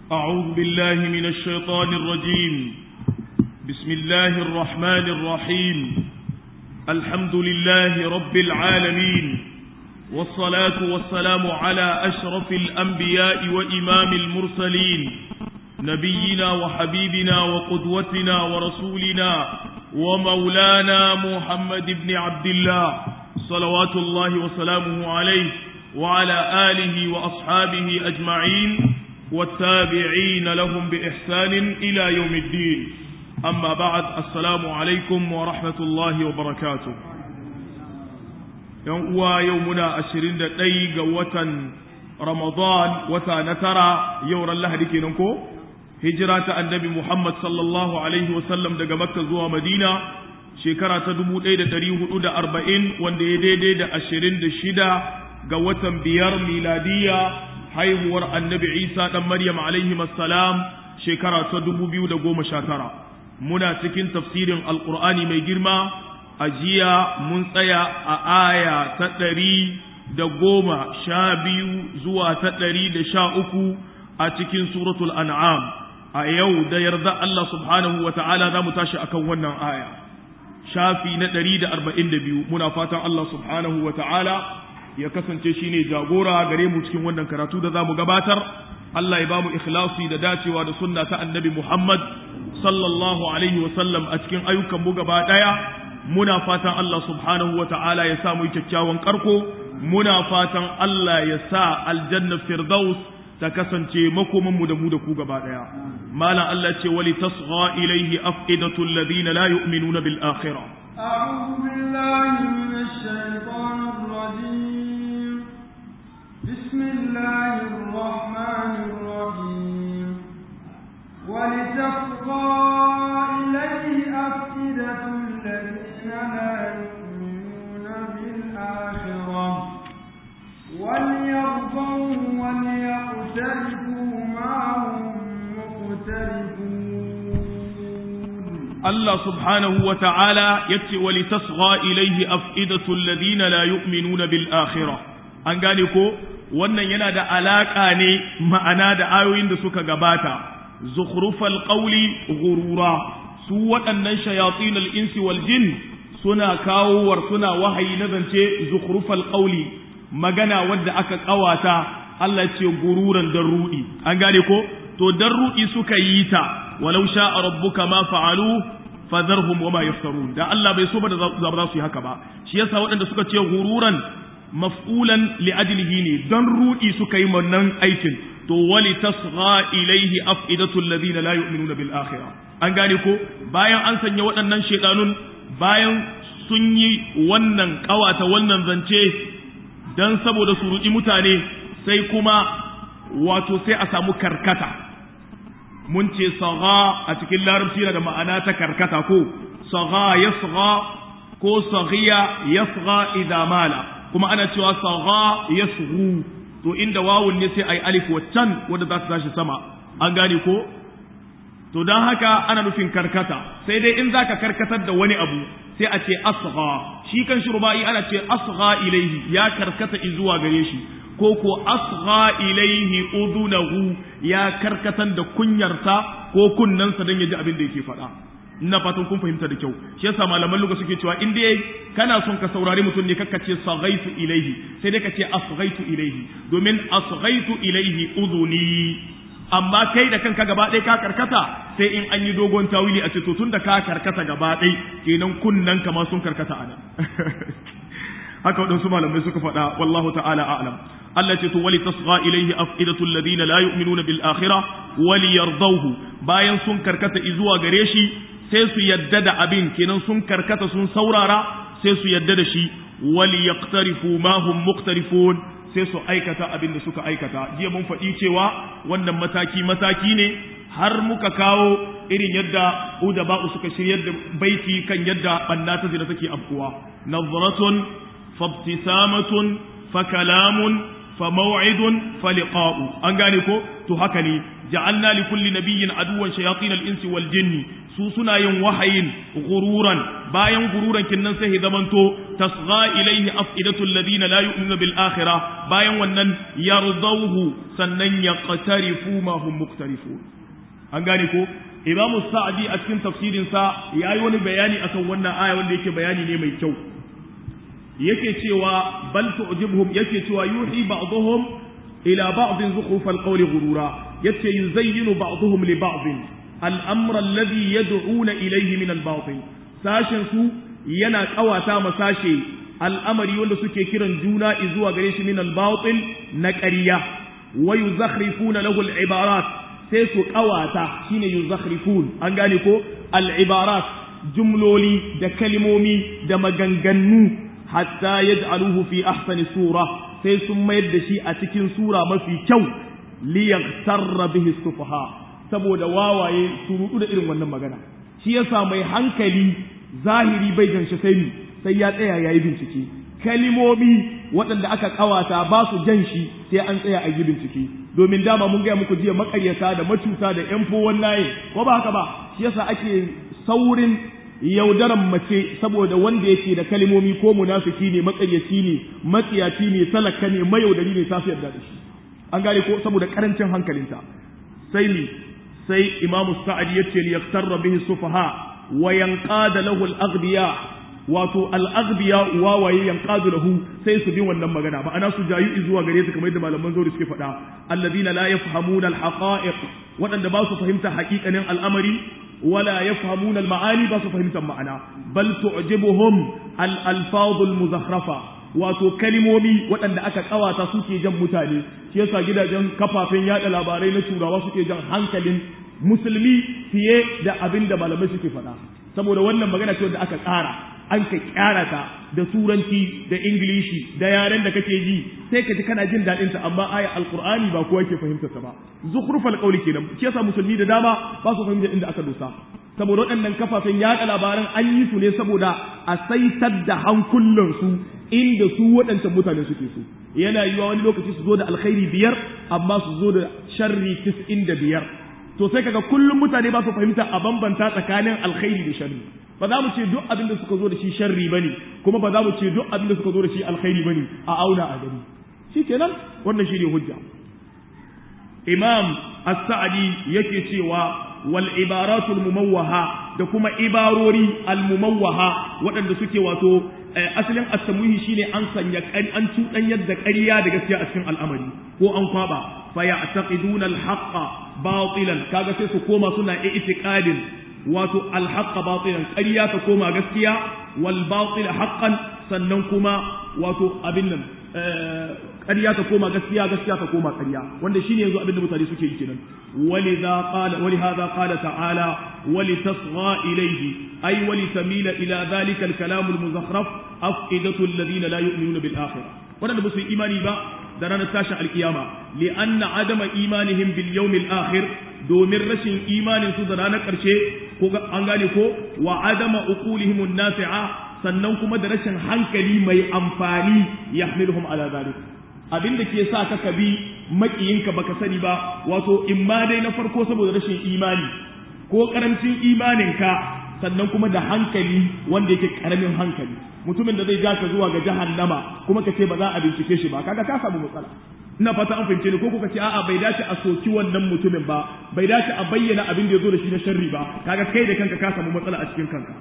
أعوذ بالله من الشيطان الرجيم بسم الله الرحمن الرحيم الحمد لله رب العالمين والصلاة والسلام على أشرف الأنبياء وإمام المرسلين نبينا وحبيبنا وقدوتنا ورسولنا ومولانا محمد بن عبد الله صلوات الله وسلامه عليه وعلى آله وأصحابه أجمعين والتابعين لهم بإحسان إلى يوم الدين أما بعد السلام عليكم ورحمة الله وبركاته يوم يومنا أشرين دقيقة وطن رمضان وتنترى يورا الله ديكي ننكو هجرة النبي محمد صلى الله عليه وسلم دقى مكة زوى مدينة shekara ta dubu ɗaya da ɗari hudu da arba'in wanda ya daidai da ashirin da shida ga watan biyar miladiya haihuwar annabi isa ɗan maryam alaihi salam shekara ta dubu biyu da goma sha tara muna cikin tafsirin alƙur'ani mai girma a jiya mun tsaya a aya ta ɗari da goma sha biyu zuwa ta ɗari da sha uku a cikin suratul an'am a yau da yarda Allah subhanahu wa ta'ala za mu tashi akan wannan aya shafi na ɗari da arba'in da biyu muna fatan Allah subhanahu wa ta'ala ya kasance shi ne jagora gare mu cikin wannan karatu da za mu gabatar Allah ya ba mu ikhlasi da dacewa da sunna ta annabi Muhammad sallallahu alaihi wa sallam a cikin ayyukan mu gaba ɗaya muna fatan Allah subhanahu wa ta'ala ya sa mu kyakkyawan karko muna fatan Allah ya sa aljanna firdaus ta kasance makoman mu da mu da ku gaba daya malam Allah ce wali tasgha ilayhi afidatul ladina la yu'minuna bil akhirah a'udhu billahi minash shaitanir rajim bismillahir rahmanir rahim wali tasgha ilayhi afidatul ladina la yu'minuna bil akhirah وليرضوا وليقترفوا ما هم مقترفون الله سبحانه وتعالى يتي ولتصغى إليه أفئدة الذين لا يؤمنون بالآخرة an gane ko wannan yana da alaƙa ne ma'ana da ayoyin da suka gabata zukhrufal qawli ghurura su waɗannan shayatin al-insi wal jin suna kawowar suna wahayi na zance zukhrufal qawli magana wadda aka kawata Allah ce gururan dan rudi an gane ko to dan rudi suka yi ta walau sha'a rabbuka ma fa'alu fadharhum wama yaftarun da Allah bai so ba da za su yi haka ba shi yasa waɗanda suka ce gururan maf'ulan li ajlihi ne dan rudi suka yi wannan aikin to wali tasgha ilaihi afidatu alladhina la yu'minuna bil akhirah an gane ko bayan an sanya waɗannan shedanun bayan sun yi wannan kawata wannan zance dan saboda su ruɗi mutane sai kuma wato sai a samu karkata mun ce saga a cikin larabci yana da ma'ana ta karkata ko saga yasgha ko saghiya yasgha idza mala kuma ana cewa saga yasghu to inda wawun ne sai ai alif waccan wanda za ta tashi sama an gane ko to dan haka ana nufin karkata sai dai in zaka karkatar da wani abu sai a ce asgha shi kan shurba'i ana ce asgha ilaihi ya karkata zuwa gare shi ko ko asgha ilaihi udunahu ya karkatar da kunyarsa ko kunnansa dan ya ji abin da yake faɗa ina fatan kun fahimta da kyau shi yasa malaman lugha suke cewa in dai kana son ka saurari mutum ne kakka ce saghaitu ilaihi sai dai ka ce asghaitu ilaihi domin asghaitu ilaihi uduni amma kai da kanka gaba ɗaya ka karkata sai in an yi dogon tawili a ce to tun da ka karkata gaba ɗaya kenan kunnan kama sun karkata ana haka waɗansu malamai suka faɗa wallahu ta'ala a'lam Allah ce to wali tasgha ilayhi afidatul ladina la yu'minuna bil akhirah wali yardawhu bayan sun karkata zuwa gare shi sai su yadda da abin kenan sun karkata sun saurara sai su yadda da shi wali yaqtarifu ma hum muqtarifun sai su aikata abin da suka aikata jiya mun faɗi cewa wannan mataki mataki ne har muka kawo irin yadda udaba'u suka shiryar da baiti kan yadda banna ta zina take afkuwa nazratun fabtisamatun fa kalamun fa maw'idun fa liqa'u an gane ko to haka ne ja'alna li kulli nabiyyin aduwan shayatin al-insi wal jinni su suna yin wahayin gururan bayan gururan kinnan sai zamanto tasgha ilaihi afidatul ladina la yu'minuna bil akhirah bayan wannan yardawhu sannan yaqtarifu ma hum muqtarifun an gane ko Imam Sa'di a cikin tafsirin sa yayi wani bayani akan wannan aya wanda yake bayani ne mai kyau yake cewa bal tu'jibuhum yake cewa yuhi ba'dhum ila ba'd zukhruf al-qawl ghurura yace yuzayyinu ba'dhum li ba'd al-amra alladhi yad'una ilayhi min al-batil sashin su yana kawata ma sashe al'amari wanda suke kiran juna zuwa gare shi min al-batil na ƙarya wa yuzakhrifuna lahu al-ibarat sai su kawata shine yuzakhrifun an gane ko al-ibarat jumloli da kalmomi da maganganu hatta yaj'aluhu fi ahsani sura sai sun mayar da shi a cikin sura mafi kyau li yaghtarra bihi sufaha saboda wawaye su rudu da irin wannan magana shi yasa mai hankali zahiri bai ganshi sai ni sai ya tsaya yayi bincike kalimomi waɗanda aka kawata ba su jan shi sai an tsaya a yi bincike domin dama mun gaya muku jiya makaryata da macuta da yan fowon naye ko ba haka ba shi yasa ake saurin yaudaran mace saboda wanda yake da kalimomi ko munafiki ne makaryaci ne matsiyaci ne talaka ne mayaudari ne ta yarda da shi an gane ko saboda karancin hankalinta sai ni sai imamu sa'ad yace li yaktarra bihi sufaha wa yanqada lahu al-aghbiya wato al-aghbiya wawaye yanqadu lahu sai su bi wannan magana ba ana su jayu zuwa gare su kamar yadda malaman zauri suke faɗa alladhina la yafhamuna al-haqa'iq waɗanda ba su fahimta haƙiƙanin al'amari ولا يفهمون المعاني بس فهمت المعنى بل تعجبهم الألفاظ المزخرفة wato kalimomi waɗanda aka ƙawata suke jan mutane shi yasa gidajen kafafen yaɗa labarai na turawa suke jan hankalin musulmi fiye da abin da malamai suke faɗa saboda wannan magana ce wanda aka ƙara an ka ƙyara ta da turanci da ingilishi da yaren da kake ji sai ka ji kana jin daɗin ta amma aya alqur'ani ba kowa ke fahimtar ta ba zukhrufal qawli kenan shi yasa musulmi da dama ba su fahimta inda aka dosa saboda waɗannan kafafen yaɗa labaran an yi su ne saboda a saitar da hankulansu inda su waɗancan mutane suke so yana yiwa wani lokaci su zo da alkhairi biyar amma su zo da sharri tis'in da biyar to sai kaga kullum mutane ba su fahimta a bambanta tsakanin alkhairi da sharri ba za mu ce duk abin da suka zo da shi sharri bane kuma ba za mu ce duk abin da suka zo da shi alkhairi bane a auna a gani shikenan wannan shine hujja imam as-sa'di yake cewa wal ibaratul mumawwaha da kuma ibarori al mumawwaha waɗanda suke wato asalin at-tamwihi shine an sanya an tudan yadda ƙarya da gaskiya a cikin al'amari ko an kwaba fa ya'taqiduna al-haqqa batilan kaga sai su koma suna i'tiqadin wato al-haqqa batilan ƙarya ta koma gaskiya wal batil haqqan sannan kuma wato abin nan ƙarya ta koma gaskiya gaskiya ta koma ƙarya wanda shine yanzu abin da mutane suke yi kenan ولذا قال ولهذا قال تعالى ولتصغى إليه أي ولتميل إلى ذلك الكلام المزخرف أفئدة الذين لا يؤمنون بالآخرة ولن بس إيماني با درنا تاشا القيامة لأن عدم إيمانهم باليوم الآخر دومر رشن إيمان سدرانا كرشي أنغاني كو وعدم أقولهم النافعة sannan kuma da rashin hankali mai amfani ya hamilhum ala zalik abin da ke sa ka bi makiyinka baka sani ba wato in ma dai na farko saboda rashin imani ko karancin imaninka sannan kuma da hankali wanda yake karamin hankali mutumin da zai ja ka zuwa ga jahannama kuma ka ce ba za a bincike shi ba kaga ka samu matsala ina fata an fahimce ni ko kuka ce a'a bai dace a soki wannan mutumin ba bai dace a bayyana abin da ya zo da shi na sharri ba kaga kai da kanka ka samu matsala a cikin kanka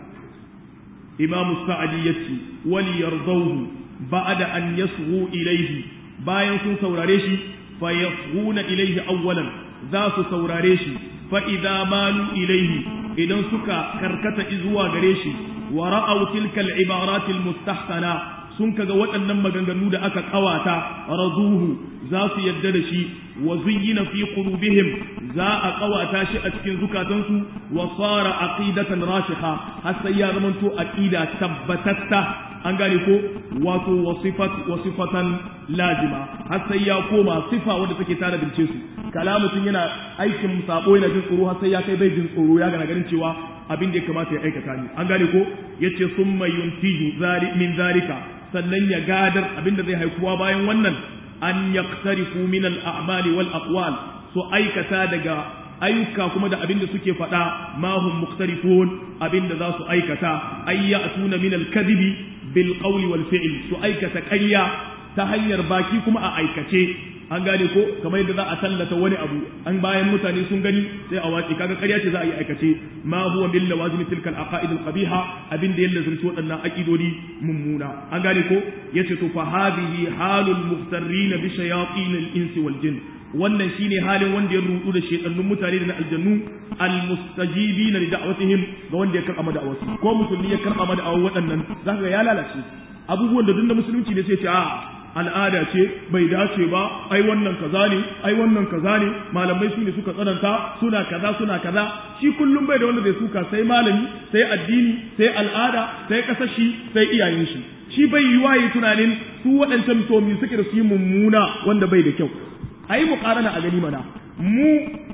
imam sa'adi yace wali yardawhu ba'da an yasghu ilayhi bayan sun saurare shi fa yasghuna ilayhi awwalan za su saurare shi fa idza malu ilayhi idan suka karkata zuwa gare shi wa ra'aw tilka al-ibarat al-mustahsana sun kaga waɗannan maganganu da aka kawata raduhu za su yadda da shi wa zuyyina fi qulubihim za a kawata shi a cikin zukatansu wa sara aqidatan rasikha har sai ya zamanto aqida tabbatatta an gane ko wato wasifatan lazima har sai ya koma sifa wanda take tare bince su kalamutin yana aikin sabo yana jin tsoro har sai ya kai bai jin tsoro ya gana ganin cewa abin da ya kamata ya aikata ne an gane ko yace summa yuntiju min zalika sannan ya gadar abin da zai haikuwa bayan wannan an yaqtarifu min al-a'mali wal aqwal su aikata daga ayyuka kuma da abin da suke faɗa ma hum mukhtarifun abin da za su aikata ay ya'tuna min al-kadhibi bil qawli wal fi'l su aikata ƙarya ta hanyar baki kuma a aikace an gane ko kamar yadda za a tallata wani abu an bayan mutane sun gani sai a watsi kaga ƙarya ce za a yi aikace ma huwa min lawazim tilka al aqaid al qabiha abin da yalla zunci waɗannan aqidodi mummuna an gane ko yace to fa hadhihi halul muhtarrin bi shayatin al insi wal jin wannan shine halin wanda ya rudu da shedannun mutane da na aljannu al mustajibina li da'watihim ga wanda ya karɓa da'awarsu ko musulmi ya karɓa da'awar waɗannan zaka ga ya lalace abubuwan da duk da musulunci ne sai ce a al'ada ce bai dace ba ai wannan kaza ne ai wannan kaza ne malamai su ne suka tsananta suna kaza suna kaza shi kullum bai da wanda zai suka sai malami sai addini sai al'ada sai kasashi sai iyayen shi shi bai yi waye tunanin su waɗancan tomi suke da su yi mummuna wanda bai da kyau a yi muƙarana a gani mana mu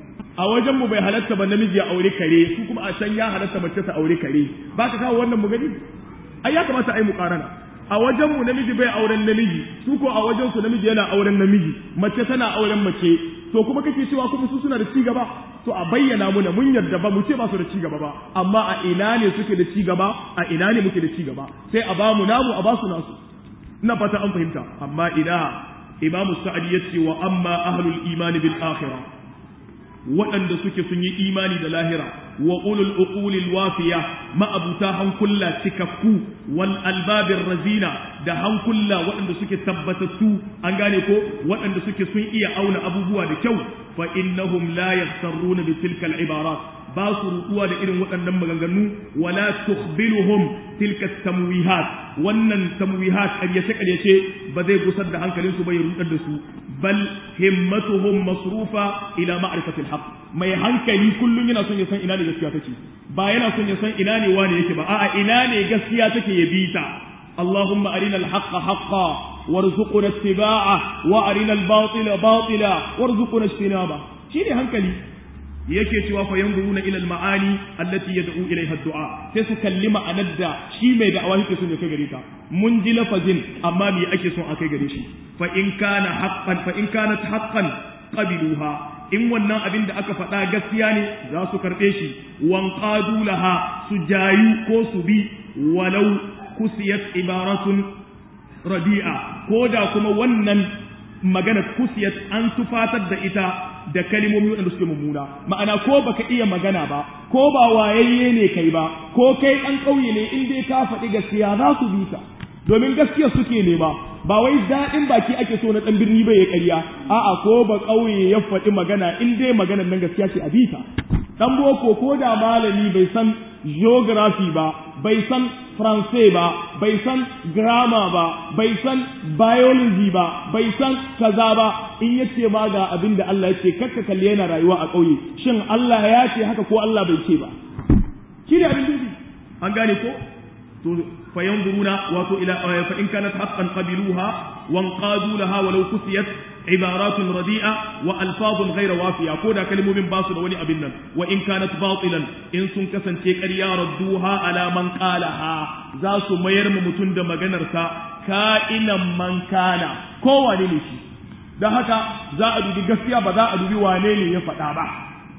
a wajen mu bai halatta ba namiji ya aure kare su kuma a can ya halatta mace ta aure kare ba ka kawo wannan mu gani ai ya kamata a yi muƙarana a wajen mu namiji bai auren namiji su ko a wajen su namiji yana auren namiji mace tana auren mace to kuma kake cewa kuma su suna da ci gaba to a bayyana muna mun yarda ba mu ce ba su da ci gaba ba amma a ina ne suke da ci gaba a ina ne muke da ci gaba sai a ba mu namu a ba su nasu ina fata an fahimta amma ina imamu sa'adi yace wa amma ahlul imani bil akhirah waɗanda suke sun yi imani da lahira wa ulul uqulil wafiya ma'abuta hankulla cikakku wal albabir razina da hankulla waɗanda suke tabbatattu an gane ko waɗanda suke sun iya auna abubuwa da kyau fa innahum la yaftaruna bi tilka al ibarat ba su rutuwa da irin waɗannan maganganu wala tukhbiluhum tilka tamwihat wannan tamwihat ƙaryace ƙaryace ba zai gusar da hankalinsu ba ya rudar da su bal himmatuhum masrufa ila ma'rifatil haqq mai hankali kullum yana son ya san ina ne gaskiya take ba yana son ya san ina ne wane yake ba a'a ina ne gaskiya take ya bi ta اللهم أرنا الحق حقا وارزقنا اتباعه وأرنا الباطل باطلا وارزقنا اجتنابه شيني هنكلي yake cewa fa yanzuruna ila al-ma'ani allati yad'u ilayha ad-du'a sai su kalli ma'anar da shi mai da'awa yake son ya kai gare ta mun ji lafazin amma me ake son a kai gare shi fa in kana haqqan fa in kanat haqqan qabiluha in wannan abin da aka faɗa gaskiya ne za su karɓe shi wan qadu laha su jayu ko su bi walau kusiyat ibaratun radi'a ko da kuma wannan magana kusiyat an tufatar da ita da kalimomi waɗanda suke mummuna ma'ana ko baka iya magana ba ko ba wayayye ne kai ba ko kai ɗan ƙauye ne in dai ka faɗi gaskiya za su bi ka domin gaskiya suke nema ba wai daɗin baki ake so na ɗan birni bai ya ƙarya a'a ko ba ƙauye ya faɗi magana in dai maganar nan gaskiya ce a bi ta ɗan boko ko da malami bai san geography ba bai san Faransai ba, bai san grammar ba, bai san biology ba, bai san kaza ba, in ya ce ma ga abin da Allah ya ce, kakka kalli yana rayuwa a ƙauye, shin Allah ya ce haka ko Allah bai ce ba. Shi ne abin dubi, an gane ko? To, fa yanzuruna wato ila fa in kanat haqqan qabiluha wa anqadu laha walau kusiyat ibaratun radi'a wa alfazun ghayra wafiya ko da kalmomin ba su da wani abin nan wa in kanat batilan in sun kasance ƙarya radduha ala man qalaha za su mayar mu mutum da maganar sa ka'inan man kana ko wane ne shi dan haka za a dubi gaskiya ba za a dubi wane ne ya faɗa ba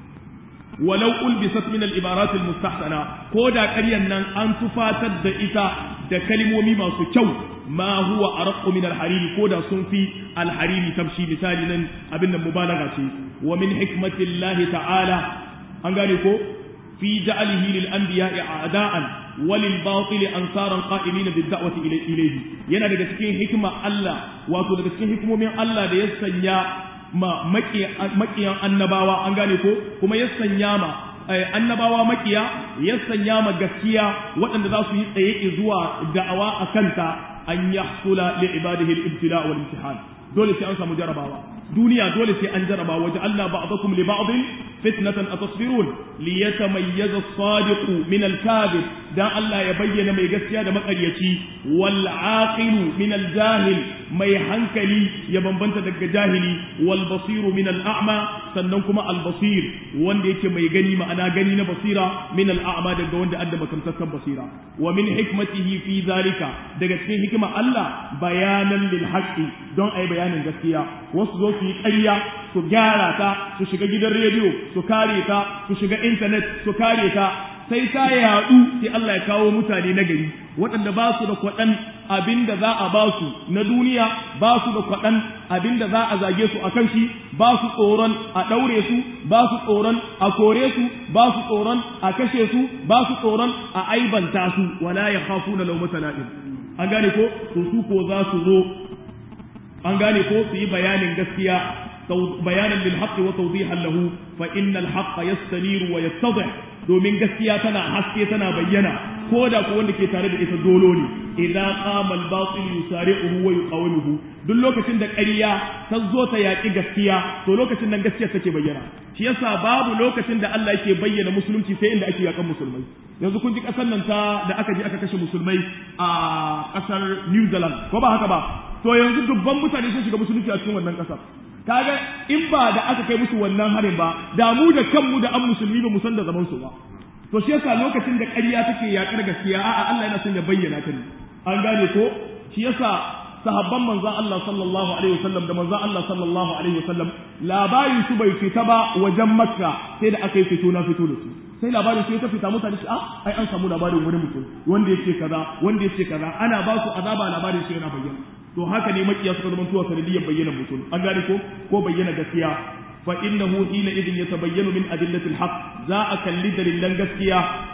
walau ulbisat min al-ibarat al-mustahsana ko da ƙaryan nan an tufatar da ita da kalmomi masu kyau ma huwa arqu min al-hariri ko da sun fi al-hariri tamshi misali nan abin nan mubalaga ce wa min hikmatillahi ta'ala an gane ko fi ja'alihi lil anbiya'i a'da'an walil batil ansaran qa'imin bid da'wati ilayhi yana daga cikin hikima Allah wato daga cikin hikimomin Allah da ya sanya ma makiyan annabawa an gane ko kuma ya sanya ma annabawa makiya ya sanya ma gaskiya waɗanda za su yi tsaye zuwa da'awa a kanta an yahsula li ibadihi al-ibtila wal imtihan dole sai an samu jarabawa duniya dole sai an jaraba waje Allah ba'dakum li ba'din fitnatan atasbirun li yatamayyaza as-sadiq min al-kadhib dan Allah ya bayyana mai gaskiya da makaryaci wal aqilu min al-jahil mai hankali ya bambanta daga jahili wal basiru min al-a'ma sannan kuma al-basir wanda yake mai gani ma'ana gani na basira min al-a'ma daga wanda adda makamtakan basira wa min hikmatihi fi zalika daga cikin hikima Allah bayanan lil haqqi don ai bayanin gaskiya wasu zo su yi ƙarya su gyara ta su shiga gidan rediyo su kare ta su shiga intanet su kare ta sai ta yaɗu sai Allah ya kawo mutane na gari waɗanda ba su da kwaɗan abin da za a ba su na duniya ba su da kwaɗan abin da za a zage su a kan shi ba su tsoron a ɗaure su ba su tsoron a kore su ba su tsoron a kashe su ba su tsoron a aibanta su wala ya khafu na laumata la'in an gane ko to su ko za su zo an gane ko su yi bayanin gaskiya bayanan lil haqqi wa tawdihan lahu fa innal haqqa yastaniru wa yattadih domin gaskiya tana haske tana bayyana ko da ko wanda ke tare da ita dolo ne idan qama al batil yusari'uhu wa yuqawimuhu duk lokacin da ƙarya ta zo ta yaƙi gaskiya to lokacin nan gaskiya take bayyana shi yasa babu lokacin da Allah yake bayyana musulunci sai inda ake yaƙan musulmai yanzu kun ji ƙasar nan ta da aka je aka kashe musulmai a ƙasar New Zealand ko ba haka ba to yanzu dubban mutane sun shiga musulunci a cikin wannan ƙasar kaga in ba da aka kai musu wannan harin ba da mu da kanmu da an musulmi ba mu san da zaman su ba to shi yasa lokacin da ƙarya take yaƙar gaskiya a'a Allah yana son ya bayyana ta ne an gane ko shi yasa sahabban manzon Allah sallallahu alaihi wasallam da manzon Allah sallallahu alaihi wasallam labarin su bai fita ba wajen Makka sai da aka yi fito na fito da su sai labarin su ya fita mutane su ah ai an samu labarin wani mutum wanda yake kaza wanda yake kaza ana ba su azaba labarin su yana bayyana to haka ne makiya suka zama tuwa sanadiyyar bayyana mutum an gane ko ko bayyana gaskiya fa innahu hina idin yatabayyanu min adillatil haqq za a kalli dalilan gaskiya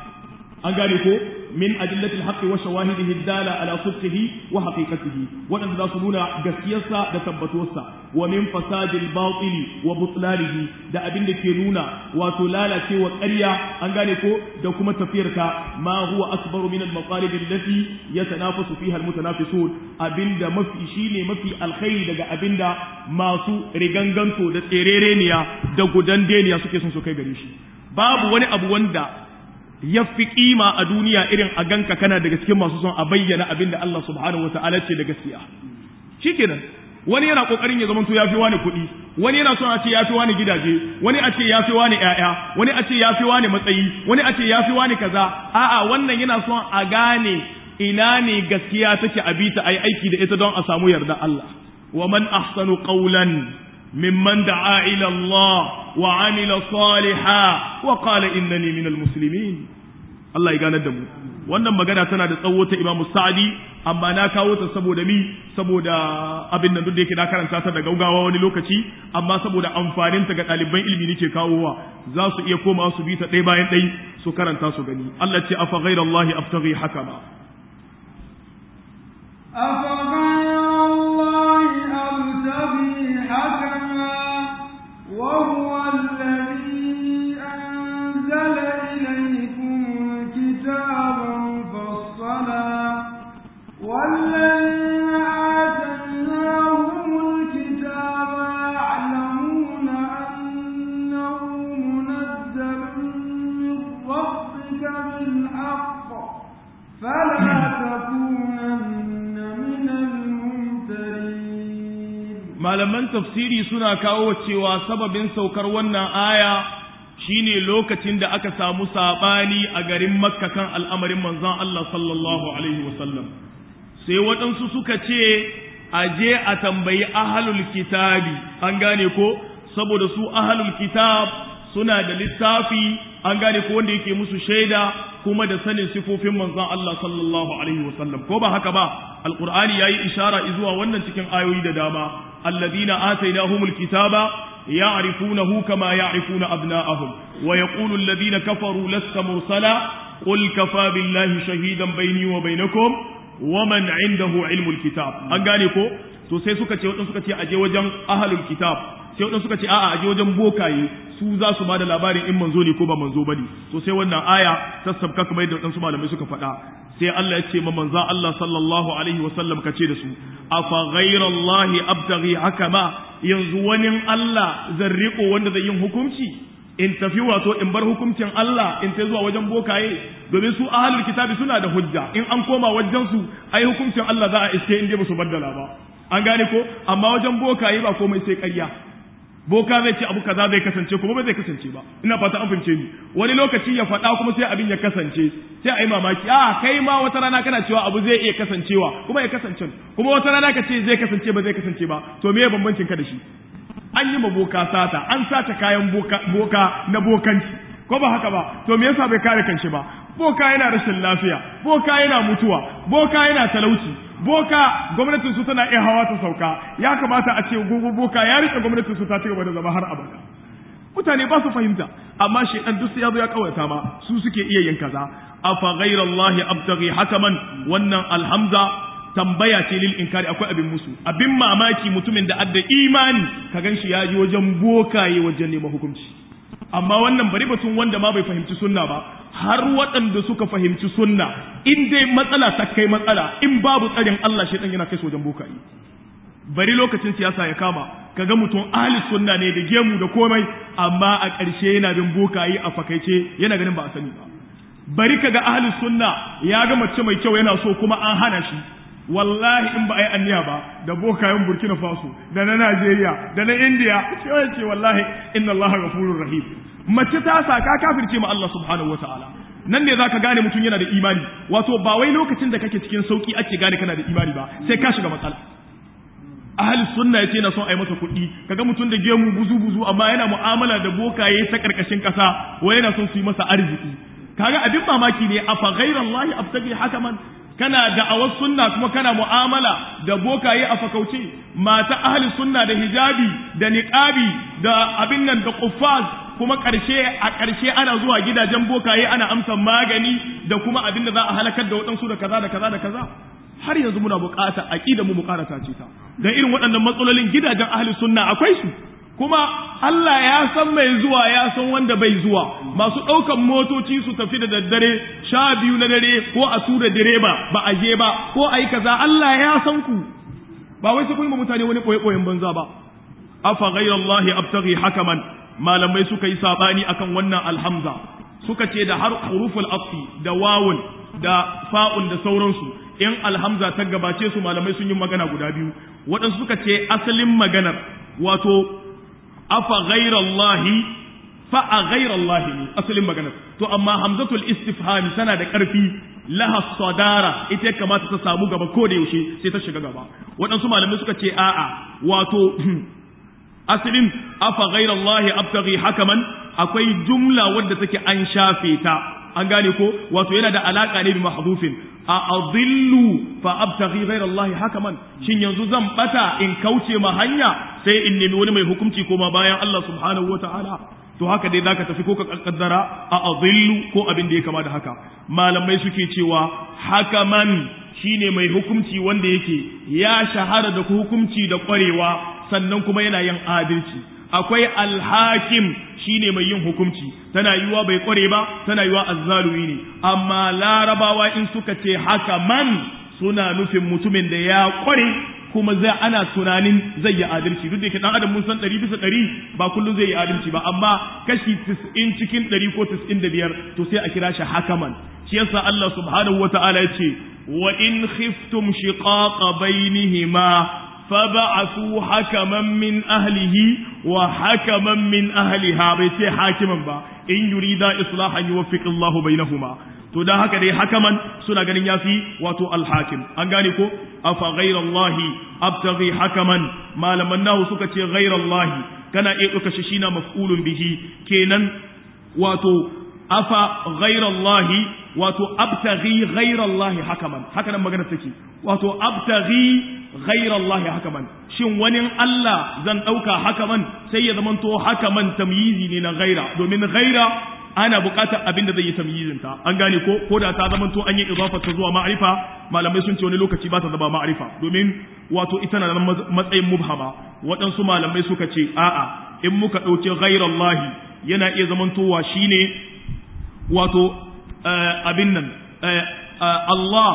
an gane ko min adillatil haqq wa shawahidihi dala ala sidqihi wa haqiqatihi wadanda za su nuna gaskiyarsa da tabbatuwarsa wa min fasadil batili wa butlalihi da abin da ke nuna wato lalacewa ƙarya an gane ko da kuma tafiyarta ma huwa akbaru min al maqalib allati yatanafasu fiha al mutanafisun abinda mafi shine mafi alkhairi daga abinda masu riganganto da tserereniya da gudan deniya suke son su kai gare shi babu wani abu wanda ya fi kima a duniya irin a ganka kana daga cikin masu son a bayyana abin da Allah subhanahu wa ta'ala ce da gaskiya shikenan wani yana kokarin ya zamanto ya fi wani kuɗi wani yana son a ce ya fi wani gidaje wani a ce ya fi wani ƴaƴa wani a ce ya fi wani matsayi wani a ce ya fi wani kaza a'a wannan yana son a gane ina ne gaskiya take a bita ayi aiki da ita don a samu yarda Allah wa man ahsanu qawlan ممن دعا إلى الله وعمل صالحا وقال إنني من المسلمين الله يغانا دمو wannan magana tana da tsawo ta Imam Sa'di amma na kawo ta saboda mi saboda abin nan duk da yake na karanta ta da gaugawa wani lokaci amma saboda amfanin ta ga ɗaliban ilimi nake kawowa za su iya koma su bi ta ɗaya bayan ɗaya su karanta su gani Allah ce afa ghairallahi abtaghi hakama afa ghairallahi abtaghi hakama وهو الذي أنزل إليكم الكتاب مفصلا والذين آتيناهم الكتاب يعلمون أنه منزل من ربك بالحق فلا تكونن من الممترين malaman tafsiri suna kawo cewa sababin saukar wannan aya shine lokacin da aka samu sabani a garin makka kan al'amarin manzon Allah sallallahu alaihi wasallam sai waɗansu suka ce a je a tambayi ahalul kitabi an gane ko saboda su ahalul kitab suna da littafi an gane ko wanda yake musu shaida kuma da sanin sifofin manzon Allah sallallahu alaihi wasallam ko ba haka ba alqur'ani yayi ishara zuwa wannan cikin ayoyi da dama alladhina atainahumul kitaba ya'rifunahu kama ya'rifuna abna'ahum wa yaqulu alladhina kafaru lasta mursala qul kafa billahi shahidan bayni wa bainakum wa man 'indahu 'ilmul kitab an gane ko to sai suka ce wadansu suka ce aje wajen ahlul kitab sai wadansu suka ce a'a aje wajen bokaye su za su bada labarin in manzo ne ko ba manzo bane to sai wannan aya ta sabka kamar yadda wadansu malamai suka faɗa sai Allah ya ce ma manzo Allah sallallahu alaihi wa sallam kace da su afa ghayrallahi abtaghi hakama yanzu wani Allah zan riko wanda zai yin hukunci in tafi wato in bar hukuncin Allah in ta zuwa wajen bokaye domin su ahlul kitabi suna da hujja in an koma wajen su ai hukuncin Allah za a iske in dai ba su baddala ba an gane ko amma wajen bokaye ba komai sai ƙarya boka zai ce abu kaza zai kasance kuma ba zai kasance ba ina fata an fahimce ni wani lokaci ya faɗa kuma sai abin ya kasance sai a yi mamaki a kai ma wata rana kana cewa abu zai iya kasancewa kuma ya kasance kuma wata rana ka ce zai kasance ba zai kasance ba to me bambancin ka da shi an yi ma boka sata an sata kayan boka, boka na bokanci ko ba haka ba to me yasa bai kare kanshi ba boka yana rashin lafiya boka yana mutuwa boka yana talauci boka gwamnatin su tana iya hawa ta sauka ya kamata a ce gogo boka ya rike gwamnatin su ta ci gaba da zama har abada mutane ba su fahimta amma shedan duk ya zo ya kawata ma su suke iya yin kaza afa ghayrallahi abtaghi hakaman wannan alhamza tambaya ce lil inkari akwai abin musu abin mamaki mutumin da adda imani ka ganshi ya ji wajen bokaye wajen neman hukunci amma wannan bari batun wanda ma bai fahimci sunna ba har waɗanda suka fahimci sunna in dai matsala ta kai matsala in babu tsarin Allah shi yana kai wajen bokaye bari lokacin siyasa ya kama kaga mutum ahli sunna ne da gemu da komai amma a ƙarshe yana bin bokaye a fakaice yana ganin ba a sani ba bari kaga ahli sunna ya ga mace mai kyau yana so kuma an hana shi wallahi in ba a yi anniya ba da bokayen burkina faso da na najeriya da na indiya sai ce wallahi inna allah ghafurur rahim mace ta saka kafirce ma allah subhanahu wataala nan ne zaka gane mutum yana da imani wato ba wai lokacin da kake cikin sauki ake gane kana da imani ba sai ka shiga matsala ahli sunna yace na son ai masa kuɗi kaga mutum da gemu buzu buzu amma yana mu'amala da bokaye ta karkashin kasa wai yana son su yi masa arziki kaga abin mamaki ne afa ghairallahi abtagi hakaman kana da'awar sunna kuma kana mu'amala da bokaye a fakauce mata ahli sunna da hijabi da niqabi da abin nan da quffaz kuma karshe a karshe ana zuwa gidajen bokaye ana amsa magani da kuma abin da za a halakar da waɗansu da kaza da kaza da kaza har yanzu muna bukata aqida mu bukarata ce ta dan irin waɗannan matsalolin gidajen ahli sunna akwai su kuma Allah ya san mai zuwa ya san wanda bai zuwa masu ɗaukan motoci su tafi da daddare sha biyu na dare ko a tura direba ba a je ba ko a yi kaza Allah ya san ku ba wai su kun mutane wani ɓoye-ɓoyen banza ba afa ghairallahi abtaghi hakaman malamai suka yi sabani akan wannan alhamza suka ce da har huruful afi da wawun da fa'un da sauransu in alhamza ta gabace su malamai sun yi magana guda biyu waɗansu suka ce asalin maganar wato afa ghairallahi fa a ghairallahi ne asalin maganar to amma hamzatul istifhami tana da ƙarfi laha sadara ita kamata ta samu gaba ko da yaushe sai ta shiga gaba waɗansu malamai suka ce a'a wato asalin afa ghairallahi abtaghi hakaman akwai jumla wadda take an shafe ta an gane ko wato yana da alaka ne bi mahdhufin a adillu fa abtaghi ghairallahi hakaman shin yanzu zan bata in kauce ma hanya sai in nemi wani mai hukunci koma bayan Allah subhanahu wataala to haka dai zaka tafi ko ka kaddara a adillu ko abin da ya kama da haka malamai suke cewa hakaman shine mai hukunci wanda yake ya shahara da hukunci da kwarewa sannan kuma yana yin adalci akwai alhakim shine mai yin hukunci tana yiwa bai kware ba tana yiwa azzalumi ne amma larabawa in suka ce haka man suna nufin mutumin da ya kware kuma zai ana tunanin zai yi adalci duk da yake dan adam mun san ɗari bisa ɗari ba kullum zai yi adalci ba amma kashi tis'in cikin ɗari ko tis'in da biyar to sai a kira shi hakaman shi yasa Allah subhanahu wa ta'ala ya ce wa in khiftum shiqaqa bainihima فبعثوا حكما من أهله وحكما من أهلها بيتي حاكما با إن يريد إصلاحا يوفق الله بينهما to da haka dai hakaman suna ganin yafi wato alhakim an gane ko afa ghairallahi abtaghi hakaman malaman nahu suka ce ghairallahi kana iya duka shi shina maf'ulun bihi kenan wato afa ghairallahi wato abtaghi ghairallahi hakaman haka nan magana take wato abtaghi ghairallahi hakaman shin wani Allah zan dauka hakaman sai ya zamanto hakaman tamyizi ne na ghaira domin ghaira ana buƙatar abin da zai yi tamyizin ta an gane ko ko da ta zamanto an yi idafa ta zuwa ma'rifa malamai sun ce wani lokaci ba ta zama ma'rifa domin wato ita na matsayin mubhama waɗansu malamai suka ce a'a in muka ɗauki ghairallahi yana iya zamantowa shine wato abin nan Allah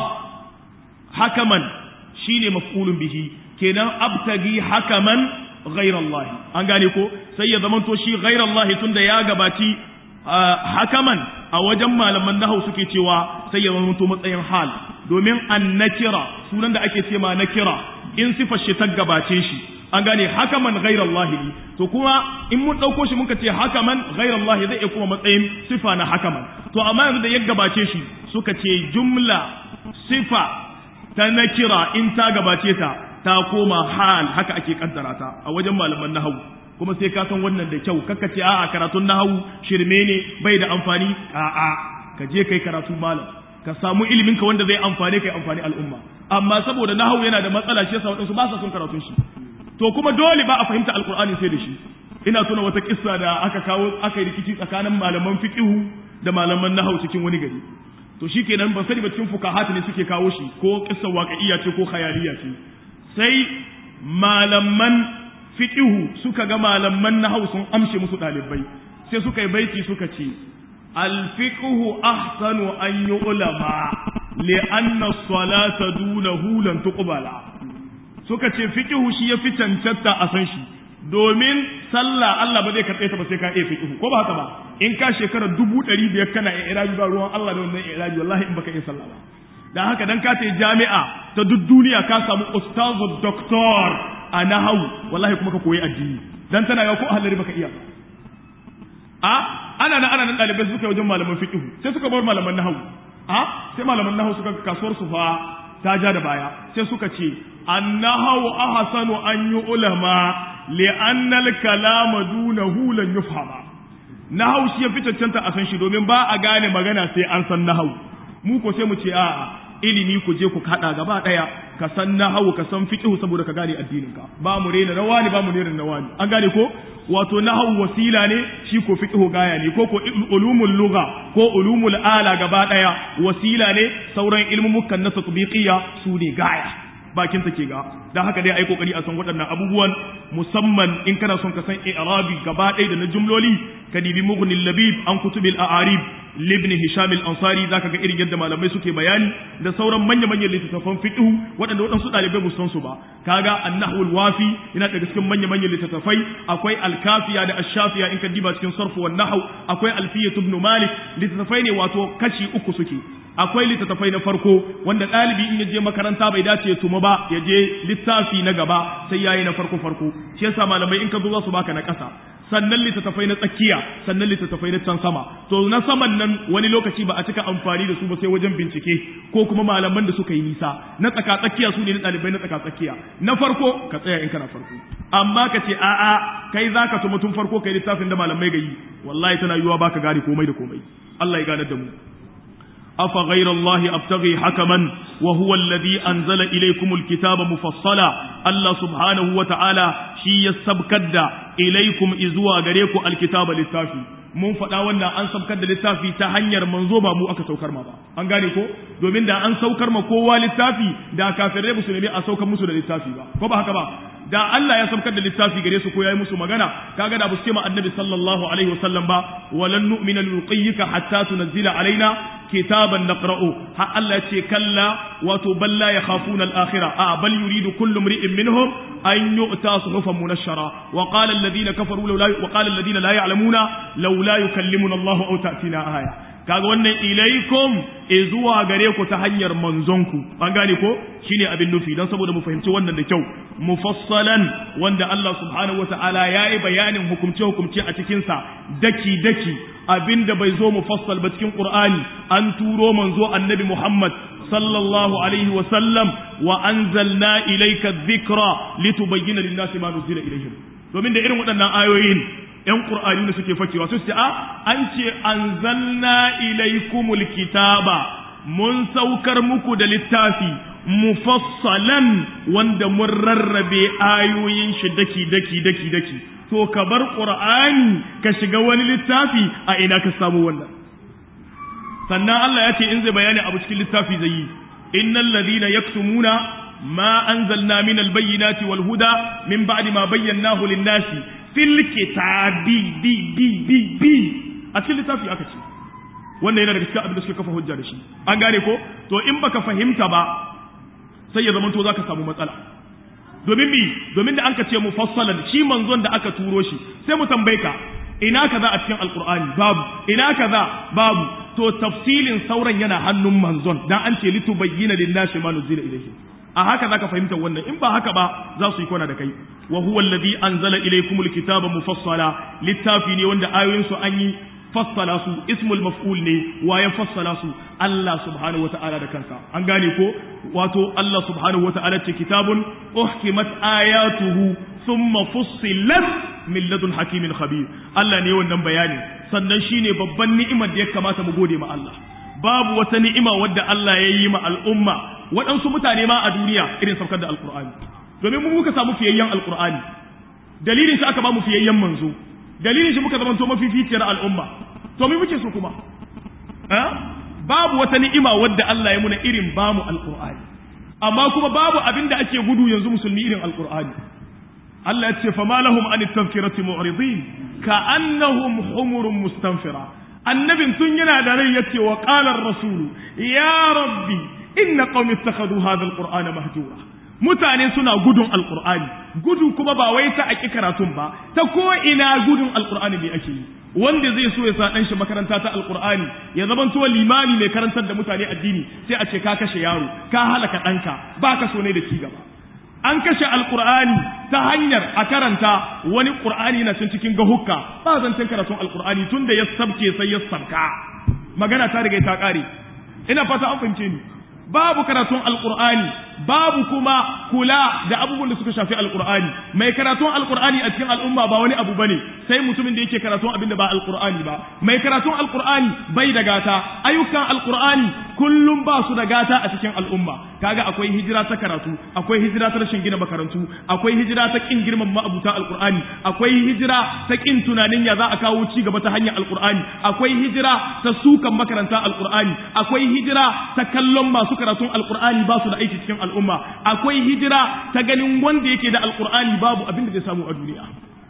hakaman shine maf'ulun bihi kenan abtagi hakaman ghairallahi an gane ko sai ya zamanto shi ghairallahi tunda ya gabaci hakaman a wajen malaman nahau suke cewa sai ya zamanto matsayin hal domin an nakira sunan da ake ce ma nakira in sifar shi ta gabace shi an gane hakaman ghairallahi ne to kuma in mun ɗauko shi muka ce hakaman ghairallahi zai iya kuma matsayin sifa na hakaman to amma yanzu da ya gabace shi suka ce jumla sifa ta nakira in ta gabace ta ta koma hal haka ake kaddara ta a wajen malaman nahawu kuma sai ka san wannan da kyau kakka ce a'a karatun nahawu shirme ne bai da amfani a'a ka je kai karatu malam ka samu ilimin ka wanda zai amfane kai amfani al'umma amma saboda nahawu yana da matsala shi yasa wadansu ba sa son karatun shi to kuma dole ba a fahimta alqur'ani sai da shi ina tuna wata kissa da aka kawo aka yi rikici tsakanin malaman fiqhu da malaman nahawu cikin wani gari to shikenan ban sani ba cikin fukahat ne suke kawo shi ko kissa waqi'iyya ce ko khayaliya ce sai malaman fiqhu suka ga malaman nahawu sun amshe musu dalibai sai suka yi baiti suka ce الفقه أحسن أن يعلم لأن الصلاة دونه لن تقبل suka ce fiqhu shi yafi cancanta a san shi domin sallah Allah ba zai karɓe ta ba sai ka iya fiqhu ko ba haka ba in ka shekara dubu ɗari biyar kana iraji ba ruwan Allah da wannan iraji wallahi in baka iya sallah ba dan haka dan ka ta jami'a ta duk duniya ka samu ustazu doktor a nahawu wallahi kuma ka koyi addini dan tana ga ko ahlari baka iya a ana nan ana nan ɗalibai suka wajen malaman fiqh sai suka bar malaman nahwu a sai malaman nahwu suka kasuwar su fa ta ja da baya sai suka ce annahu ahsanu an yi ulama li anna al kalama dunahu lan yufhama nahwu shi ya fi cancanta a san shi domin ba a gane magana sai an san nahwu mu ko sai mu ce a'a ilimi ku je ku kada gaba daya ka san nahawu ka san fiqh saboda ka gane addinin ka ba mu rena rawani ba mu rena nawani an gane ko wato nahawu wasila ne shi ko fiqh gaya ne ko ko ulumul lugha ko ulumul ala gaba daya wasila ne sauran ilmumukan na tatbiqiyya su ne gaya bakin ta ke ga dan haka dai ai kokari a san waɗannan abubuwan musamman in kana son ka san i'rabi gaba ɗaya da na jumloli ka dibi mughnil labib an kutubil a'arib libni hisham al-ansari zaka ga irin yadda malamai suke bayani da sauran manya manyan littattafan fiqh waɗanda waɗansu ɗalibai ba san su ba kaga an-nahwul wafi yana daga cikin manya manyan littattafai akwai al-kafiya da ash-shafiya in ka diba cikin sarfu wan nahw akwai alfiyat ibn malik littattafai ne wato kashi uku suke akwai littattafai na farko wanda ɗalibi in ya je makaranta bai dace ya tuma ba ya je littafi na gaba sai yayi na farko farko shi yasa malamai in ka zo za su baka na ƙasa sannan littattafai na tsakiya sannan littattafai na can sama to na saman nan wani lokaci ba a cika amfani da su ba sai wajen bincike ko kuma malaman da suka yi nisa na tsaka tsakiya su ne na ɗalibai na tsaka tsakiya na farko ka tsaya in kana farko amma ka ce a'a kai za ka tuma tun farko kai littafin da malamai ga yi wallahi tana yiwuwa baka gane komai da komai Allah ya ganar da mu أفغير الله أبتغي حكما وهو الذي أنزل إليكم الكتاب مفصلا الله سبحانه وتعالى شي يسبكد إليكم إزوا غريكم الكتاب للتافي mun faɗa wannan an saukar da littafi ta hanyar manzo ba mu aka saukar ma ba an gane ko domin da an saukar ma kowa littafi da kafirai musulmi a saukar musu da littafi ba ko ba haka ba da Allah ya saukar da littafi gare su ko yayi musu magana kaga da bu ce ma annabi sallallahu alaihi wasallam ba walan nu'mina liruqiyyika hatta tunzila alaina kitaban naqra'u ha Allah ce kalla wato bal la yakhafuna al-akhirah a bal yuridu kullu imri'in minhum an yu'ta suhufan munashshara wa qala alladhina kafaru law wa qala alladhina la ya'lamuna law la yukallimuna Allah aw ta'tina aya kaga wannan ilaikum e zuwa gare ku ta hanyar manzonku an gane ko shine abin nufi dan saboda mu fahimci wannan da kyau mufassalan wanda Allah subhanahu wataala yayi bayanin hukumce hukumce a cikin sa daki daki abinda bai zo mufassal ba cikin Qur'ani an turo manzo annabi Muhammad sallallahu alaihi wa sallam wa anzalna ilayka dhikra litubayyana lin-nasi ma nuzila ilayhim domin da irin waɗannan ayoyin ‘yan ƙur'ani da suke fakewa su ce, a, an ce, an zanna ilaikumul kitaba, mun saukar muku da littafi, mufassalan wanda mun rarrabe ayoyin shi daki, daki, daki, daki. To, ka bar ƙur'ani ka shiga wani littafi a ina ka samu wannan. Sannan Allah ya ce in zai bayani abu cikin littafi zai yi, innal ladina yaktumuna ma anzalna min albayyinati wal huda min ba'di ma bayyanahu lin-nasi fil kitabi bi bi bi bi a cikin littafi aka ce wannan yana daga cikin abin da suka kafa hujja da shi an gane ko to in baka fahimta ba sai ya zama to zaka samu matsala domin bi domin da anka ce mufassalan shi manzon da aka turo shi sai mu tambaye ka ina kaza a cikin alqur'ani babu ina kaza babu to tafsilin sauran yana hannun manzon dan an ce litubayyana lin-nasi ma nuzila ilayhi a haka zaka fahimta wannan in ba haka ba za su yi kwana da kai wa huwa alladhi anzala ilaykumul kitaba mufassala littafi ne wanda ayoyin su an yi fassala su ismul maf'ul ne wa ya fassala su Allah subhanahu wata'ala da kansa an gane ko wato Allah subhanahu wata'ala ce kitabun uhkimat ayatuhu thumma fussilat min ladun hakimin khabir Allah ne wannan bayani sannan shine babban ni'imar da ya kamata mu gode ma Allah babu wata ni'ima wadda Allah ya yi ma al'umma waɗansu mutane ma a duniya irin saukar da alqur'ani domin mu muka samu fiyayyen alqur'ani dalilin shi aka ba mu fiyayyen manzo dalilin shi muka zama to mafificiyar al'umma to me muke so kuma babu wata ni'ima wadda Allah ya muna irin bamu alqur'ani amma kuma babu abin da ake gudu yanzu musulmi irin alqur'ani Allah ya ce fa malahum an tadhkirati mu'ridin ka annahum humurun mustanfira annabin tun yana da rai yace wa qala ar-rasul ya rabbi inna qaumi ittakhadhu hadha al-qur'ana mahjura mutane suna gudun alqur'ani gudu kuma ba wai ta aki karatun ba ta ko ina gudun alqur'ani ne ake yi wanda zai so ya sa dan shi makaranta ta alqur'ani ya zaman to limami mai karantar da mutane addini sai a ce ka kashe yaro ka halaka danka baka so ne da ci gaba an kashe alqur'ani ta hanyar a karanta wani qur'ani na cin cikin gahukka ba zancen karatun alqur'ani tunda ya sabke sai ya sabka magana ta riga ta kare ina fata an fahimce ni babu karatun alqur'ani babu kuma kula da abubuwan da suka shafi alqur'ani mai karatun alqur'ani a cikin al'umma ba wani abu bane sai mutumin da yake karatun abin da ba alqur'ani ba mai karatun alqur'ani bai da gata ayyukan alqur'ani kullum ba su da gata a cikin al'umma kaga akwai hijira ta karatu akwai hijira ta rashin gina makarantu akwai hijira ta kin girman ma'abuta alqur'ani akwai hijira ta kin tunanin ya za a kawo ci gaba ta hanyar alqur'ani akwai hijira ta sukan makaranta alqur'ani akwai hijira ta kallon masu karatun alqur'ani ba su da aiki cikin al'umma akwai hijira ta ganin wanda yake da alqur'ani babu abin da zai samu a duniya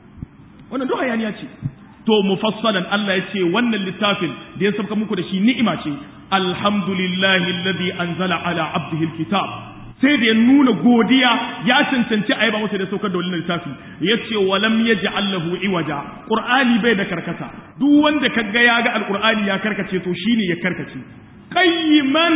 wannan duk hayaniya ce to mufassalan Allah ya ce wannan littafin da ya sauka muku da shi ni'ima ce alhamdulillahi alladhi anzala ala abdihi alkitab sai da ya nuna godiya ya cancanci a yaba masa da saukar da wannan littafi ya ce walam yaj'al lahu iwaja qur'ani bai da karkata duk wanda kaga ya ga alqur'ani ya karkace to shine ya karkace qayyiman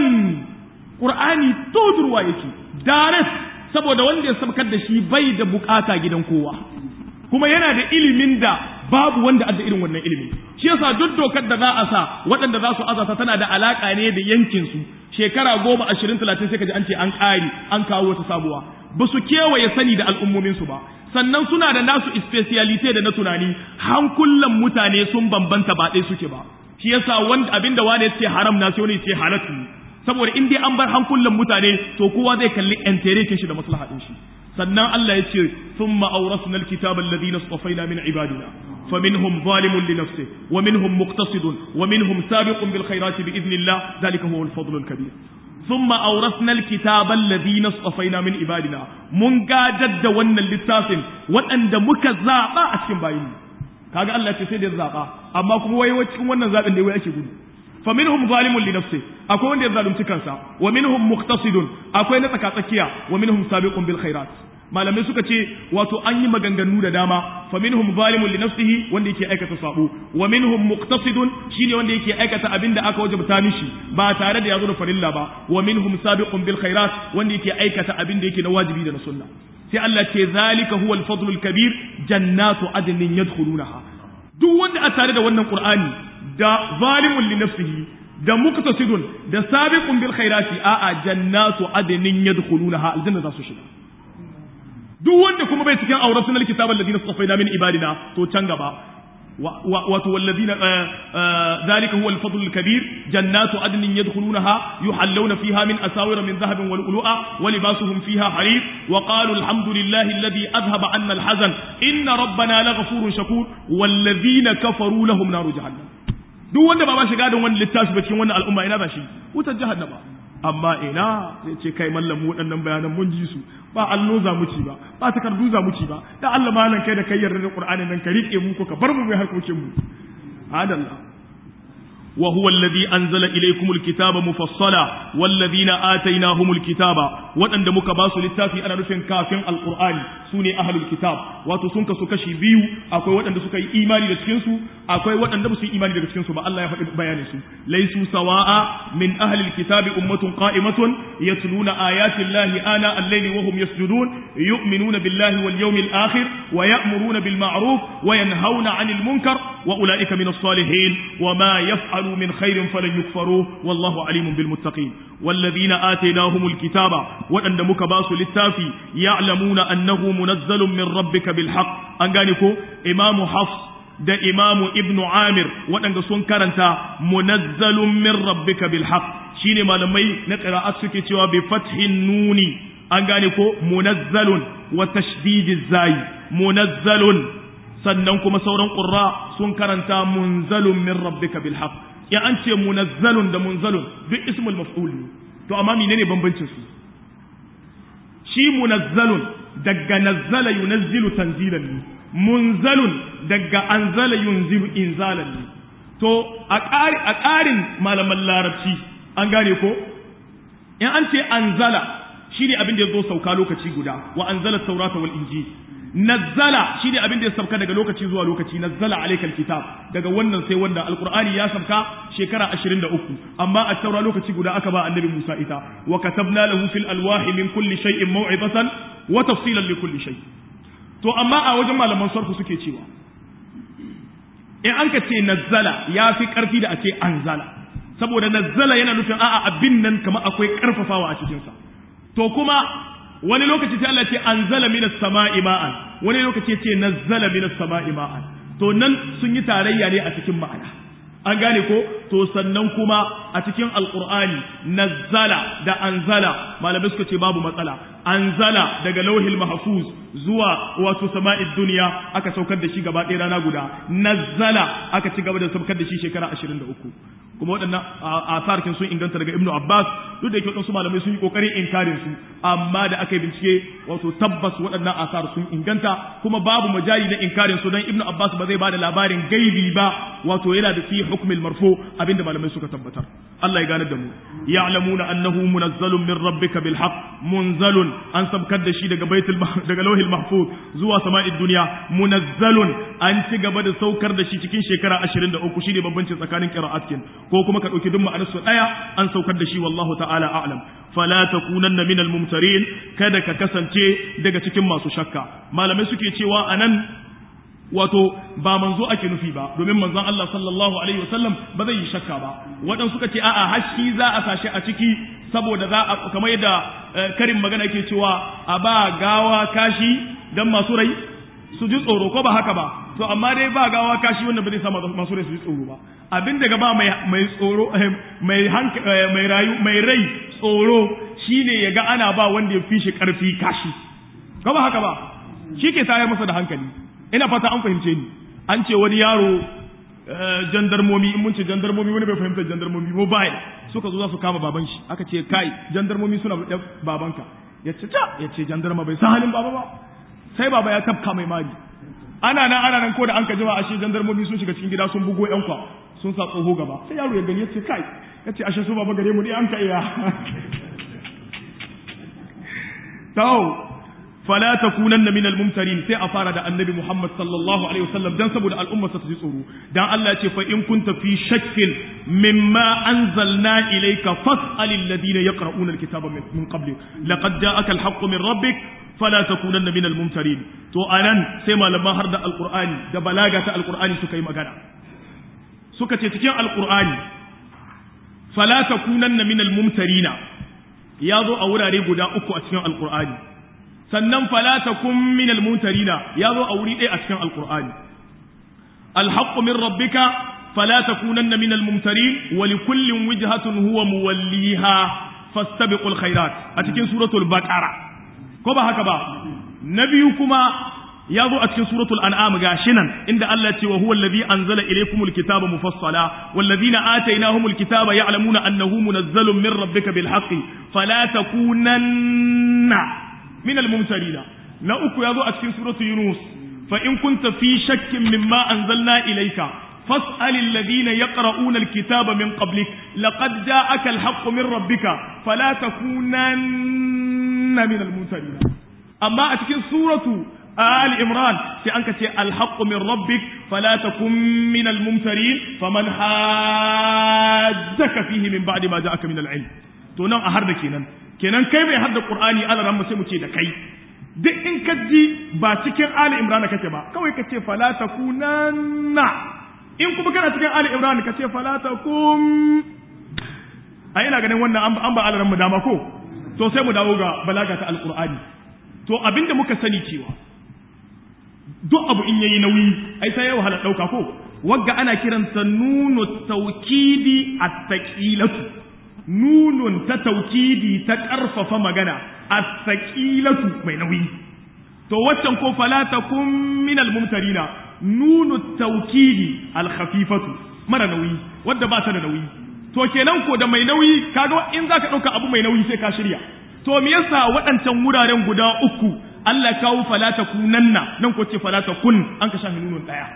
qur'ani todurwa yake dares saboda wanda ya saukar da shi bai da bukata gidan kowa kuma yana da ilimin da babu wanda adda irin wannan ilimi shi yasa duk dokar da za a sa waɗanda za su azata tana da alaka ne da yankin su shekara goma ashirin talatin sai ka ji an ce an ƙari an kawo wata sabuwa ba su kewaye sani da al'ummomin su ba sannan suna da nasu specialite da na tunani hankulan mutane sun bambanta ba ɗaya suke ba shi yasa wanda abinda wani ya ce haram na sai wani ya ce halatu saboda in dai an bar hankulan mutane to kowa zai kalli enterekin shi da maslahatin shi sannan Allah ya ce thumma awrasna alkitaba alladhina istafaina min ibadina فمنهم ظالم لنفسه ومنهم مقتصد ومنهم سابق بالخيرات بإذن الله ذلك هو الفضل الكبير ثم أورثنا الكتاب الذين اصطفينا من عبادنا من جد ون للتاسم وأن دمك زابا أشكم باين kaga Allah ce sai da zaba amma kuma wai wai cikin wannan zabin da wai ake gudu fa minhum zalimun li nafsi akwai wanda ya zalunci kansa wa minhum muqtasidun akwai na tsaka tsakiya wa minhum sabiqun bil khairat malamai suka ce wato an yi maganganu da dama fa minhum zalimun li nafsihi wanda yake aikata sabo wa minhum muqtasidun shine wanda yake aikata abin da aka wajabta mishi ba tare da yazo da farilla ba wa minhum sabiqun bil khairat wanda yake aikata abin da yake na wajibi da na sunna sai Allah ce zalika huwal fadlul kabir jannatu adnin yadkhulunaha duk wanda a tare da wannan qur'ani da zalimun li nafsihi da muqtasidun da sabiqun bil khairati a'a jannatu adnin yadkhulunaha aljanna za su shiga duk wanda kuma bai cikin auratul kitab alladhina safaina min ibadina to can gaba wato walladhina zalika huwa al-fadl al-kabir jannatu adnin yadkhulunaha yuhallawna fiha min asawira min dhahabin wal lu'a wa libasuhum fiha harir wa qalu alhamdulillahi alladhi adhhaba 'anna al-hazan inna rabbana laghafurun shakur walladhina kafaru lahum naru jahannam duk wanda ba ba shiga da wannan littafi ba cikin wannan al'umma ina ba shi wutar jahannama amma ina sai ce kai mallam mu waɗannan bayanan mun ji su ba allo za mu ci ba ba takardu za mu ci ba da Allah malam kai da kai yarda da Qur'ani nan ka rike mu ko ka bar mu mai harkokin mu adalla wa huwa alladhi anzala ilaykumul kitaba mufassala walladhina atainahumul kitaba waɗanda muka ba su littafi ana nufin kafin alqur'ani sune ahlul kitab wato sun kasu kashi biyu akwai waɗanda suka yi imani da cikin su akwai waɗanda ba su yi imani daga cikin su ba Allah ya faɗi bayanin su laysu sawa'a min ahli alkitabi ummatun qa'imatun yatluna ayati llahi ana al-layli wa hum yasjudun yu'minuna billahi wal yawmil akhir wa ya'muruna bil ma'ruf wa yanhauna 'anil munkar wa ulaika min as-salihin wa ma yaf'alu min khairin falan yukfaruhu wallahu alimun bil muttaqin والذين آتيناهم الكتاب وأن مكباس للتافي يعلمون أنه منزل من ربك بالحق أنقانكو إمام حفص da imamu ibnu amir waɗanda sun karanta munazzalun min rabbika bil haqq shine malamai na qira'at suke cewa bi fathin nuni an gane ko munazzalun wa tashdidiz zai munazzalun sannan kuma sauran qurra sun karanta munzalun min rabbika bil haqq ya an ce munazzalun da munzalun duk ismul maf'ul ne to amma menene bambancin su shi munazzalun daga nazzala yunazzilu tanzilan ne munzalun daga anzala yunzilu inzalan ne to a ƙarin malaman larabci an gane ko in an ce anzala shi ne abin da ya zo sauka lokaci guda wa anzala taurata wal injil nazzala shi ne abin da ya sauka daga lokaci zuwa lokaci nazzala alaikal kitab daga wannan sai wanda alqur'ani ya sauka shekara 23 amma a taura lokaci guda aka ba annabi Musa ita wa katabna lahu fil alwahi min kulli shay'in maw'izatan wa tafsilan li kulli shay to amma a wajen malaman sarfu suke cewa in an ka ce nazzala ya fi karfi da a ce anzala saboda nazzala yana nufin a'a abin nan kamar akwai karfafawa a cikinsa to kuma wani lokaci sai Allah ce anzala minas sama'i ma'an wani lokaci ce nazzala minas sama'i ma'an to nan sun yi tarayya ne a cikin ma'ana an gane ko to sannan kuma a cikin alqur'ani nazzala da anzala malamai suka ce babu matsala anzala daga lauhil mahfuz zuwa wato sama'id duniya aka saukar da shi gaba ɗaya rana guda nazzala aka ci gaba da saukar da shi shekara 23 kuma waɗannan asarkin sun inganta daga ibnu abbas duk da yake waɗansu malamai sun yi ƙoƙarin inkarin su amma da aka yi bincike wato tabbas waɗannan asar sun inganta kuma babu majali na inkarin su don ibnu abbas ba zai bada labarin gaibi ba wato yana da fi hukmil marfu abinda malamai suka tabbatar Allah ya gane da mu ya'lamuna annahu munazzalun min rabbika bil haqq munzalun an sabkar da shi daga baitul daga lauhil mahfuz zuwa sama'id dunya munazzalun an ci gaba da saukar da shi cikin shekara 23 shine bambancin tsakanin qira'at ko kuma ka ɗauki duk ma'anar su ɗaya an saukar da shi wallahu ta'ala a'lam fala takunanna minal mumtarin kada ka kasance daga cikin masu shakka malamai suke cewa anan wato ba manzo ake nufi ba domin manzon Allah sallallahu alaihi wasallam ba zai yi shakka ba waɗansu suka ce a'a hashi za a sashi a ciki saboda za a kamar yadda karin magana yake cewa a ba gawa kashi dan masu rai su ji tsoro ko ba haka ba to amma dai ba gawa kashi wanda ba zai sa masu rai su ji tsoro ba abin daga ba mai tsoro mai mai rayu mai rai tsoro shine ya ga ana ba wanda ya fi shi karfi kashi ko ba haka ba shi ke tayar masa da hankali ina fata an fahimce ni an ce wani yaro jandarmomi in mun ce jandarmomi wani bai fahimta jandarmomi mobile suka zo za su kama baban shi aka ce kai jandarmomi suna da babanka ya ce ta ya ce jandarma bai san halin baba ba sai baba ya tafka mai mari ana nan ana nan ko da an ka jima ashe jandarmomi sun shiga cikin gida sun bugo yan kwa sun sa tsoho gaba sai yaro ya gani ya ce kai ya ce ashe su baba gare mu ne an ka iya tau fala takunanna minal mumtarin sai a fara da annabi Muhammad sallallahu alaihi wasallam dan saboda al'umma ta ji tsoro dan Allah ya ce fa in kunta fi shakkin mimma anzalna ilayka fas'alil ladina yaqra'una alkitaba min qablik laqad ja'aka alhaqqu min rabbik fala takunanna minal mumtarin to anan sai malaman har da alqur'ani da balaga ta alqur'ani suka yi magana suka ce cikin alqur'ani fala takunanna minal mumtarina ya zo a wurare guda uku a cikin alqur'ani sannan fala takun minal mumtarina ya zo a wuri ɗaya a cikin alqur'ani alhaqqu min rabbika fala takunanna minal mumtarin wa likullin wijhatun huwa muwalliha fastabiqul khairat a cikin suratul baqara ko ba haka ba na biyu kuma ya zo a cikin suratul an'am gashi nan inda Allah ce wa huwa allazi anzala ilaykumul kitaba mufassala wallazina atainahumul kitaba ya'lamuna annahu munazzalun min rabbika bil haqqi fala takunanna min al mumtarina na uku ya zo a cikin suratul yunus fa in kunta fi shakkin mimma anzalna ilayka فاسأل الذين يقرؤون الكتاب من قبلك لقد جاءك الحق من ربك فلا تكونن من الممترين أما أتكين سورة ali imran sai an ka ce alhaqqu min rabbik fala takun min almumtarin faman hajjaka fihi min ba'di ma ja'aka min alilm to nan a harda kenan kenan kai mai harda qur'ani Allah ran sai mu ce da kai duk in ka ji ba cikin ali imran kake ba kawai ka ce fala takunanna in kuma kana cikin ali imran ka ce fala takum a ina ganin wannan an ba alaran mu dama ko to sai mu dawo ga balaga ta alqur'ani to abinda muka sani cewa duk abu in yayi nauyi ai sai ya wahala dauka ko wagga ana kiransa nunu tawkidi at-taqilatu nunun ta tawkidi ta karfafa magana as-taqilatu mai nauyi to waccan ko fala takum min al-mumtarina nunu tawkidi al-khafifatu mara nauyi wadda ba ta da nauyi to kenan ko da mai nauyi kaga in zaka dauka abu mai nauyi sai ka shirya to me yasa waɗancan wuraren guda uku Allah kawo falata kunanna nan ko ce falata kun an ka shafi nunun daya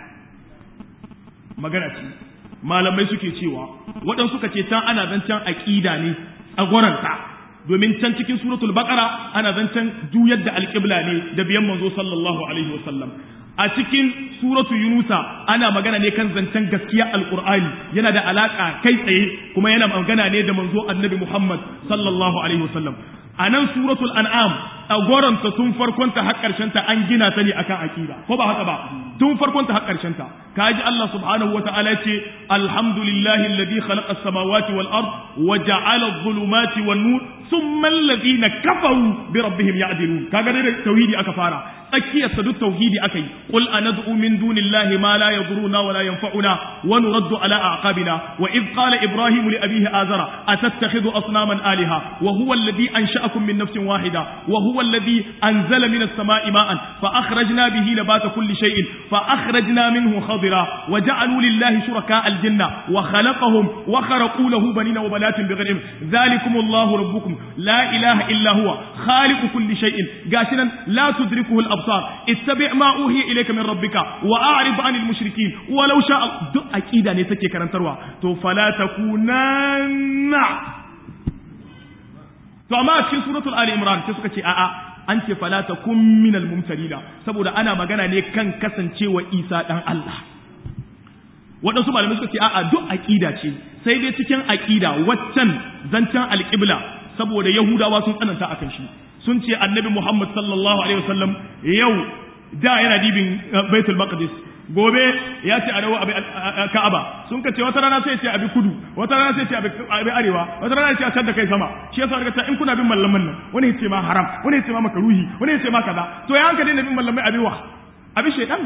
magana ce malamai suke cewa waɗansu suka ce can ana zancen aqida ne tsagwaranta domin can cikin suratul baqara ana zancen juyar da alqibla ne da biyan manzo sallallahu alaihi wasallam a cikin suratu yunusa ana magana ne kan zancen gaskiya alqur'ani yana da alaka kai tsaye kuma yana magana ne da manzo annabi muhammad sallallahu alaihi wasallam a nan suratul an'am a goranta tun farkonta har ta an gina ta ne akan aqida ko ba haka ba tun farkonta har ta kaji Allah subhanahu wata'ala ce alhamdulillahi alladhi khalaqa as-samawati wal ard wa ja'ala adh-dhulumati wan nur thumma alladhina kafaru bi rabbihim ya'dilun kaga dai tauhidi aka fara tsakiyar sa duk tauhidi aka yi qul anad'u min dunillahi ma la yaduruna wa la yanfa'una wa nuraddu ala a'qabina wa id qala ibrahim li abihi azara atattakhidhu asnaman alaha wa huwa alladhi ansha'akum min nafsin wahida wa huwa alladhi anzala min as-sama'i ma'an fa akhrajna bihi nabata kulli shay'in fa akhrajna minhu khadira wa ja'alu lillahi shuraka al-janna wa khalaqahum wa kharaqu lahu banina wa banatin bighayri dhalikum Allahu rabbukum la ilaha illa huwa khaliqu kulli shay'in gashinan la tudrikuhu al-absar ittabi' ma uhiya ilayka min rabbika wa a'rid 'anil mushrikeen walau sha'a duk aqida ne take karantarwa to fala takunanna to amma a cikin suratul ali imran sai suka ce a'a an ce fala takum minal mumtarina saboda ana magana ne kan kasancewa isa dan Allah waɗansu malamai suka ce a'a duk aqida ce sai dai cikin aqida waccan zancen alqibla saboda yahudawa sun tsananta akan shi sun ce annabi muhammad sallallahu alaihi wasallam yau da yana dibin baitul maqdis gobe ya ce a dawo abi ka'aba sun ka ce wata rana sai ce abi kudu wata rana sai ce abi arewa wata rana sai ce da kai sama shi yasa daga in kuna bin mallaman nan wani ya ce ma haram wani ya ce ma makaruhi wani ya ce ma kaza to ya hanka daina bin mallamai abi wa abi shaytan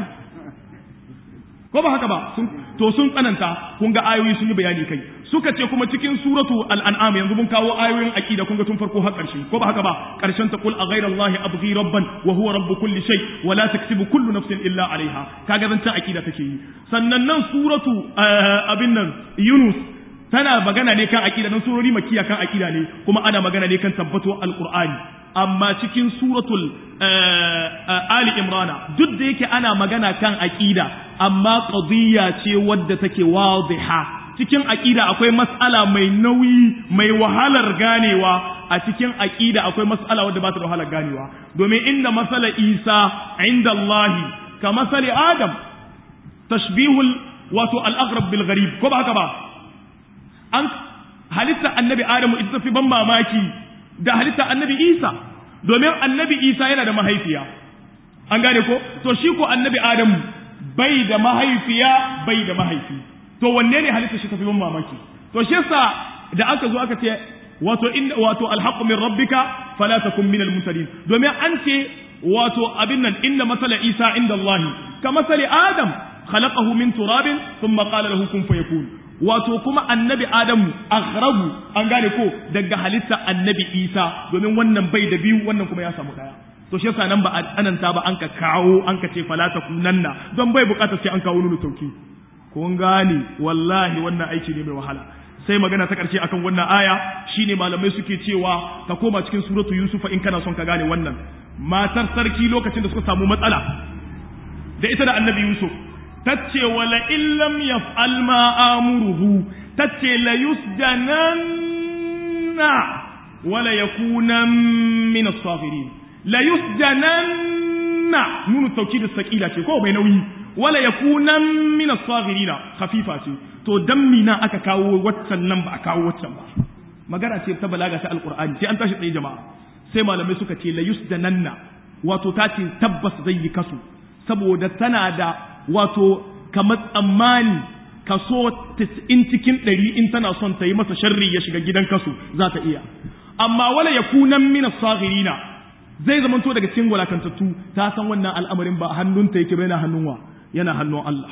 ko ba haka ba to sun tsananta kun ga ayoyi sun yi bayani kai suka ce kuma cikin suratu al-an'am yanzu mun kawo ayoyin aqida kun ga tun farko har karshe ko ba haka ba karshen ta qul a ghayra allahi abghi rabban wa huwa rabb kulli shay wa la taktubu kullu nafsin illa alaiha kaga zan ta aqida take yi sannan nan suratu abin nan yunus tana magana ne kan aqida nan surori makiya kan aqida ne kuma ana magana ne kan tabbato alqur'ani amma cikin suratul ali imrana duk da yake ana magana kan aqida amma qadiyya ce wadda take wadiha cikin aqida akwai mas'ala mai nauyi mai wahalar ganewa a cikin aqida akwai mas'ala wadda ba ta da wahalar ganewa domin inna masala isa inda allahi ka masali adam tashbihul wato al-aghrab bil gharib ko ba haka ba an halitta annabi adamu ita tafi ban mamaki da halitta annabi isa domin annabi isa yana da mahaifiya an gane ko to shi ko annabi adamu bai da mahaifiya bai da mahaifi to wanne ne halitta shi tafi ban mamaki to shi yasa da aka zo aka ce wato in wato alhaqqu min rabbika fala takun minal mumtarin domin an ce wato abin nan inna masala isa inda allah ka masali adam khalaqahu min turabin thumma qala lahu kun fayakun wato kuma annabi adamu aghrabu an gane ko daga halitta annabi isa domin wannan bai da biyu wannan kuma ya samu daya to shi yasa nan ba ananta ba an ka kawo an ka ce fala takunanna don bai bukatar sai an kawo nunu tauki kun gane wallahi wannan aiki ne mai wahala sai magana ta karshe akan wannan aya shine malamai suke cewa ka koma cikin suratu yusufa in kana son ka gane wannan matar sarki lokacin da suka samu matsala da ita da annabi yusuf tace wala illam yaf'al ma amuruhu tace la yusjananna wala yakuna min as-safirin la yusjananna yakunanna nunu tawkid as-saqila ce ko mai nauyi wala yakunan min as-saghirina khafifa ce to dan mina aka kawo waccan nan ba a kawo waccan ba magana ce ta balaga ta alqur'ani sai an tashi tsaye jama'a sai malamai suka ce la yusdananna wato ta ce tabbas zai yi kaso saboda tana da wato kamar tsammani kaso 90 cikin 100 in tana son ta yi masa sharri ya shiga gidan kaso za ta iya amma wala yakunan min as-saghirina zai zamanto daga cikin walakantattu ta san wannan al'amarin ba hannunta yake bai na hannun wa yana hannun Allah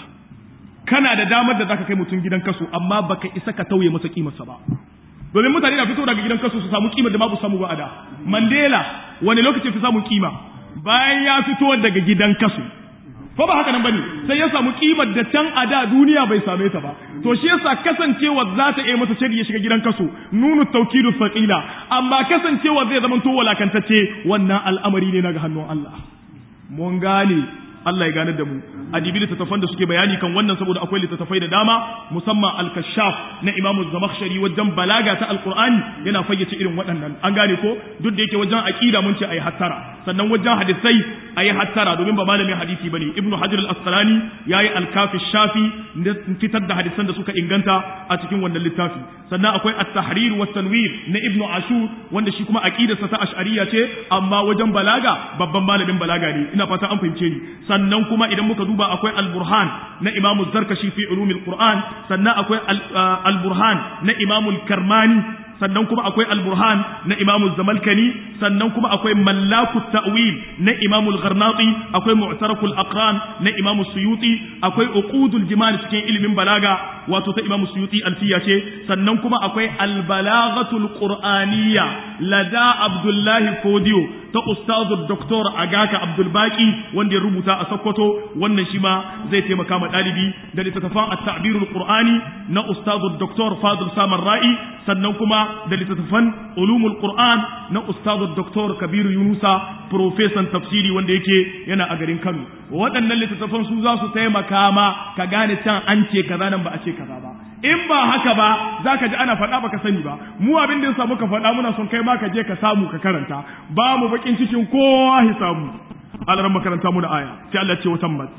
kana da damar da zaka kai mutum gidan kaso amma baka isa ka tauye masa kimarsa ba domin mutane na fito daga gidan kaso su samu kimar da babu samu ba a da Mandela wani lokaci fi samu kima bayan ya fito daga gidan kaso ko ba haka nan bane sai ya samu kimar da can a da duniya bai same ta ba to shi yasa kasancewa za ta iya masa shari ya shiga gidan kaso nunu taukidu saqila amma kasancewa zai zama to walakantacce wannan al'amari ne naga hannun Allah mun gane Allah ya gane da mu a dibi littattafan da suke bayani kan wannan saboda akwai littattafai da dama musamman al-kashaf na Imam Zamakhshari wajen balaga ta Al-Qur'ani yana fayyace irin waɗannan an gane ko duk da yake wajen aqida mun ce ayi hattara sannan wajen hadisai ayi hattara domin ba malamin hadisi bane Ibn Hajar al-Asqalani yayi al-Kafi Shafi fitar da hadisan da suka inganta a cikin wannan littafi sannan akwai at-Tahrir wa tanwir na Ibn Ashur wanda shi kuma aqidarsa ta Ash'ariyya ce amma wajen balaga babban malamin balaga ne ina fata an fahimce ni sannan kuma idan muka duba akwai al-burhan na imamu zarkashi fi ulumil qur'an sannan akwai al-burhan na imamu karmani sannan kuma akwai al-burhan na imamu zamalkani sannan kuma akwai mallaku ta'wil na imamu al-gharnati akwai mu'tarakul aqran na imamu suyuti akwai uqudul jimal cikin ilimin balaga wato ta imamu suyuti alfiya ce sannan kuma akwai al-balaghatul qur'aniyya lada abdullahi fodiyo ta ustazu doktor agaka abdulbaki wanda ya rubuta a sokoto wannan shi ma zai taimaka ma ɗalibi da littattafan at-ta'birul qur'ani na ustazu doktor fadil samar ra'i sannan kuma da littattafan ulumul qur'an na ustazu doktor kabiru yunusa profesan tafsiri wanda yake yana a garin kano waɗannan littattafan su za su taimaka ma ka gane can an ce kaza nan ba a ce kaza ba in ba haka ba za ka ji ana faɗa baka sani ba mu abin da yasa muka faɗa muna son kai ma ka je ka samu ka karanta ba mu bakin cikin kowa hisabu alaran makaranta mu da aya sai Allah ce watan mat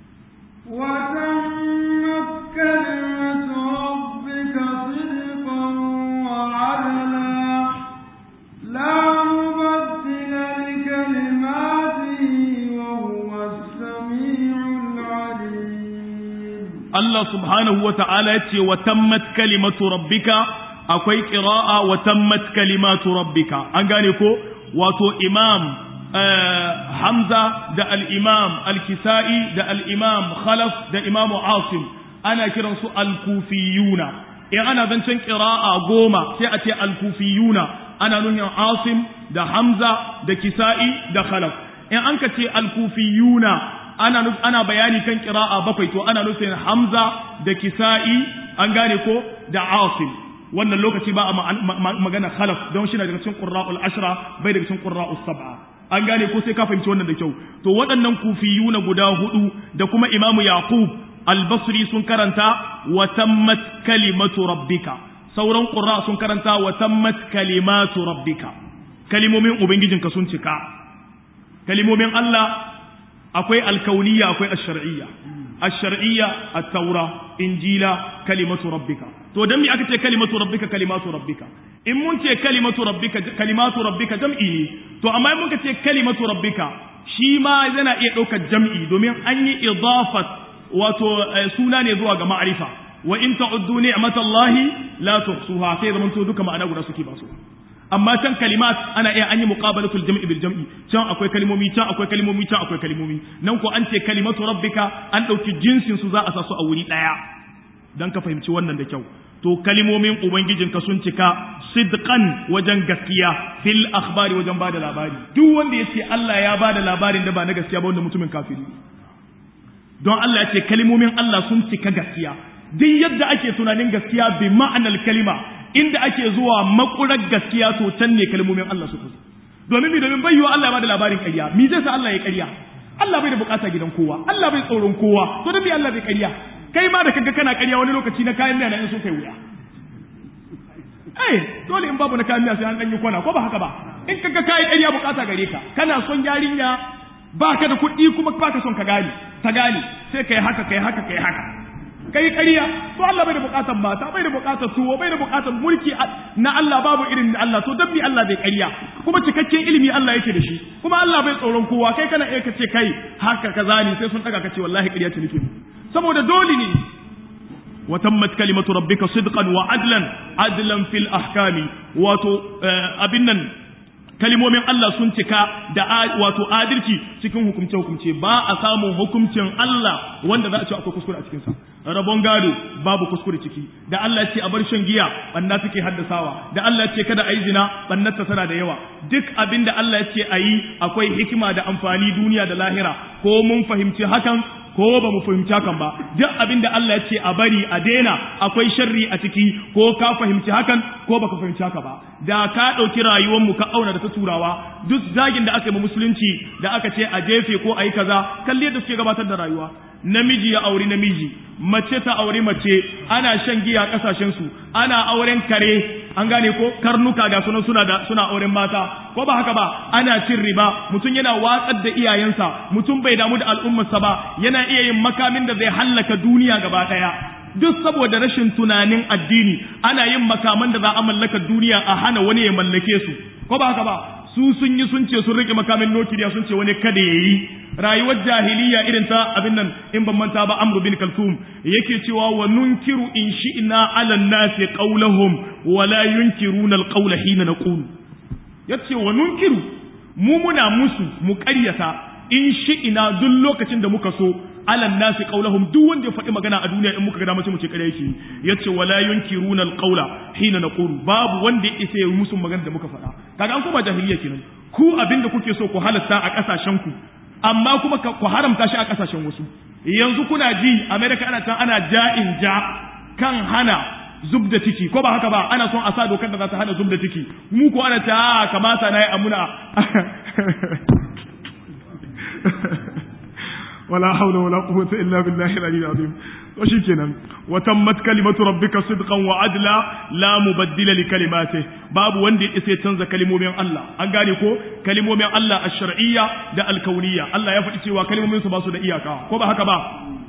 وتمت كلمة ربك صدقا وعدلا لا مبدل لكلماته وهو السميع العليم Allah subhanahu wa ta'ala ya ce wa tammat kalimatu rabbika akwai ƙira'a wa tammat kalimatu rabbika an gane ko wato imam Hamza da al-imam al-Kisa'i da al-imam Khalaf da imamu Asim ana kiransu al-Kufiyuna in ana zancen ƙira'a goma sai a ce al-Kufiyuna ana nuhin Asim da Hamza da Kisa'i da Khalaf in an ka ce al-Kufiyuna ana ana bayani kan qira'a bakwai to ana nufin Hamza da Kisa'i an gane ko da Asim wannan lokaci ba a magana khalaf don shi na daga cikin qurra'ul ashra bai daga cikin qurra'us sab'a an gane ko sai ka fahimci wannan da kyau to waɗannan kufiyuna guda hudu da kuma imamu yaqub al-basri sun karanta wa tammat kalimatu rabbika sauran qurra sun karanta wa tammat kalimatu rabbika kalimomin ubangijinka sun cika kalimomin Allah akwai alkauniya akwai ash-shar'iyya ash-shar'iyya at-taura injila kalimatu rabbika to dan me aka ce kalimatu rabbika kalimatu rabbika in mun ce kalimatu rabbika kalimatu rabbika jam'i ne to amma in muka ce kalimatu rabbika shi ma yana iya ɗaukar jam'i domin an yi idafat wato suna ne zuwa ga ma'arifa wa in ta'uddu ni'matallahi la tuhsuha sai zaman to duka ma'ana guda suke ba su amma can kalimat ana iya an yi muqabalatul jam'i bil jam'i can akwai kalmomi can akwai kalmomi can akwai kalmomi nan ko an ce kalimatu rabbika an dauki jinsin su za a sa su a wuri daya dan ka fahimci wannan da kyau to kalimomin ubangijinka sun cika sidqan wajen gaskiya fil akhbari wajen bada labari duk wanda yace Allah ya bada labarin da ba na gaskiya ba wanda mutumin kafiri don Allah ya ce kalimomin Allah sun cika gaskiya duk yadda ake tunanin gaskiya bi ma'anar kalima inda ake zuwa makurar gaskiya to can ne kalmomin Allah suka zo domin mi domin bayyana Allah ya bada labarin ƙarya mi zai sa Allah ya ƙarya Allah bai da bukata gidan kowa Allah bai tsoron kowa to dan me Allah bai ƙarya kai ma da kaga kana ƙarya wani lokaci na kayan miya na in so kai wuya eh dole in babu na kayan miya sai an dan yi kwana ko ba haka ba in kaga kai ƙarya bukata gare ka kana son yarinya baka da kuɗi kuma baka son ka gane ka gane sai kai haka kai haka kai haka kai ƙarya to Allah bai da buƙatar mata bai da buƙatar tuwo bai da buƙatar mulki na Allah babu irin na Allah to dan mi Allah bai ƙarya kuma cikakken ilimi Allah yake da shi kuma Allah bai tsoron kowa kai kana iya kace kai haka kaza ne sai sun daga kace wallahi ƙarya ce nake saboda dole ne وتمت كلمة ربك صدقا وعدلا عدلا في الأحكام واتو أبنا kalimomin Allah sun cika da wato adalci cikin hukumce hukumce ba a samun hukuncin Allah wanda za a ce akwai kuskure a cikin sa rabon gado babu kuskure ciki da Allah ya ce a bar shan giya banna take haddasawa da Allah ya ce kada a yi zina bannarta tana da yawa duk abin da Allah ya ce a yi akwai hikima da amfani duniya da lahira ko mun fahimci hakan ko ba mu fahimci hakan ba duk abin da Allah ya ce a bari a daina akwai sharri a ciki ko ka fahimci hakan ko baka fahimci haka ba da ka ɗauki rayuwar mu ka auna da ta turawa duk zagin da aka yi musulunci da aka ce a jefe ko a yi kaza kalli yadda suke gabatar da rayuwa namiji ya auri namiji mace ta auri mace ana shan giya a kasashen su ana auren kare an gane ko karnuka ga sunan suna da suna auren mata ko ba haka ba ana cin riba mutum yana watsar da iyayensa mutum bai damu da al'ummarsa ba yana iya yin makamin da zai hallaka duniya gaba daya duk saboda rashin tunanin addini ana yin makaman da za a mallaka duniya a hana wani ya mallake su ko ba haka ba su sun yi sun ce sun rike makamin nukiliya sun ce wani kada ya yi rayuwar jahiliya irin ta abin nan in ban manta ba amru bin kalthum yake cewa wa nunkiru in shi'na ala nasi qawlahum wa la yunkiruna alqawla hina naqulu yace wa nunkiru mu muna musu mu ƙaryata in shi'ina duk lokacin da muka so alan nasi qaulahum duk wanda ya faɗi magana a duniya in muka ga dama sai mu ce ƙarya yake yace wala yunkiruna alqaula hina naqulu babu wanda ya isa ya musu magana da muka faɗa kaga an kuma jahiliya kenan ku abinda kuke so ku halatta a ƙasashen ku amma kuma ku haramta shi a ƙasashen wasu yanzu kuna ji America ana can ana ja'in ja kan hana zub da ciki ko ba haka ba ana son a sa dokar da za ta hana zub da ciki mu ko ana ta kamata na yi amuna ولا حول ولا قوة إلا بالله العلي العظيم وشيكنا وتمت كلمة ربك صدقا وعدلا لا مبدل لكلماته باب وندي إسي تنزى كلمة من الله أنقاني كو كلمة من الله الشرعية دا الكونية الله يفتي وكلمة من سباسو دا إياكا كو بحكا با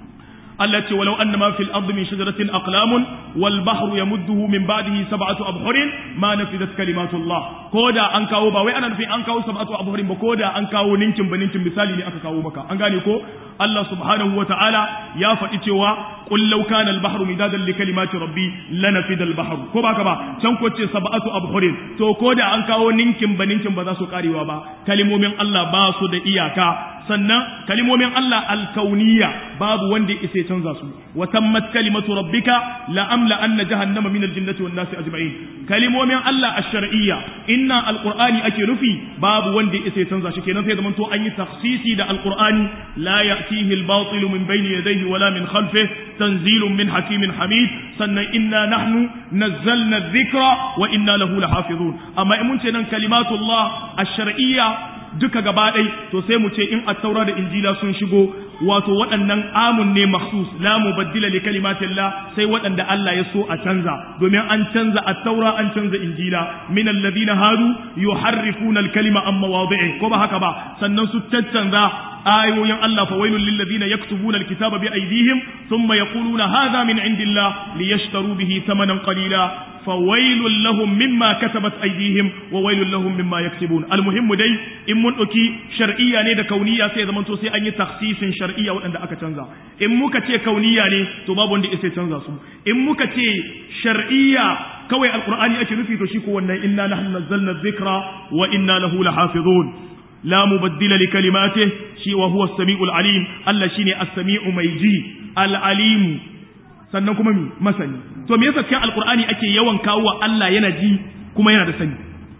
التي ولو أن ما في الأرض من شجرة أقلام والبحر يمده من بعده سبعة أبحر ما نفذت كلمات الله كودا أنكاو باوي أنا في أنكاو سبعة أبحر بكودا أنكاو ننكم بننكم مثالي لأكاو مكا أنغاني كو الله سبحانه وتعالى يا فتيتوا قل لو كان البحر مدادا لكلمات ربي لنفذ البحر كو باكا با can ko ce sab'atu abhurin to ko da an kawo ninkin ba ninkin ba za su karewa ba kalimomin Allah ba su da iyaka sannan kalimomin Allah alkauniya babu wanda ya isa canza su wa tammat kalimatu rabbika la amla anna jahannama min aljannati wan nasi ajma'in kalimomin Allah ash-shar'iyya inna alqur'ani ake nufi babu wanda ya isa canza shi kenan sai zaman to an yi takhsisi da alqur'ani la ya'tihi al-batil min bayni yadayhi wala min khalfihi tanzilun min hakimin hamid sannan inna nahnu nazzalna adh-dhikra wa inna lahu lahafizun amma in mun ce nan kalimatullah ash-shar'iyya duka gaba ɗai to sai mu ce in attaura da injila sun shigo wato waɗannan amun ne mahsus la mubaddila li kalimatillah sai waɗanda Allah ya so a canza domin an canza attaura an canza injila min alladhina hadu yuharrifuna al-kalima an mawadi'i ko ba haka ba sannan su caccanza ayoyin Allah fa wailul lil ladina yaktubuna al-kitaba bi aydihim thumma yaquluna hadha min indillah liyashtaru bihi thamanan qalila fawailul lahum mimma katabat aydihim wa wailul lahum mimma yaktubun almuhimmu dai in mun dauki shar'iyya ne da kauniya sai zaman to sai an yi takhsisin shar'iyya waɗanda aka canza in muka ce kauniya ne to babu wanda sai canza su in muka ce shar'iyya kawai alqur'ani ake nufi to shi ko wannan inna nahnu nazzalna dhikra wa inna lahu lahafizun لا مبدل لكلماته شي وهو السميع العليم الله شيني السميع ميجي العليم sannan kuma mi masani to me yasa cikin alqur'ani ake yawan kawo wa Allah yana ji kuma yana da sani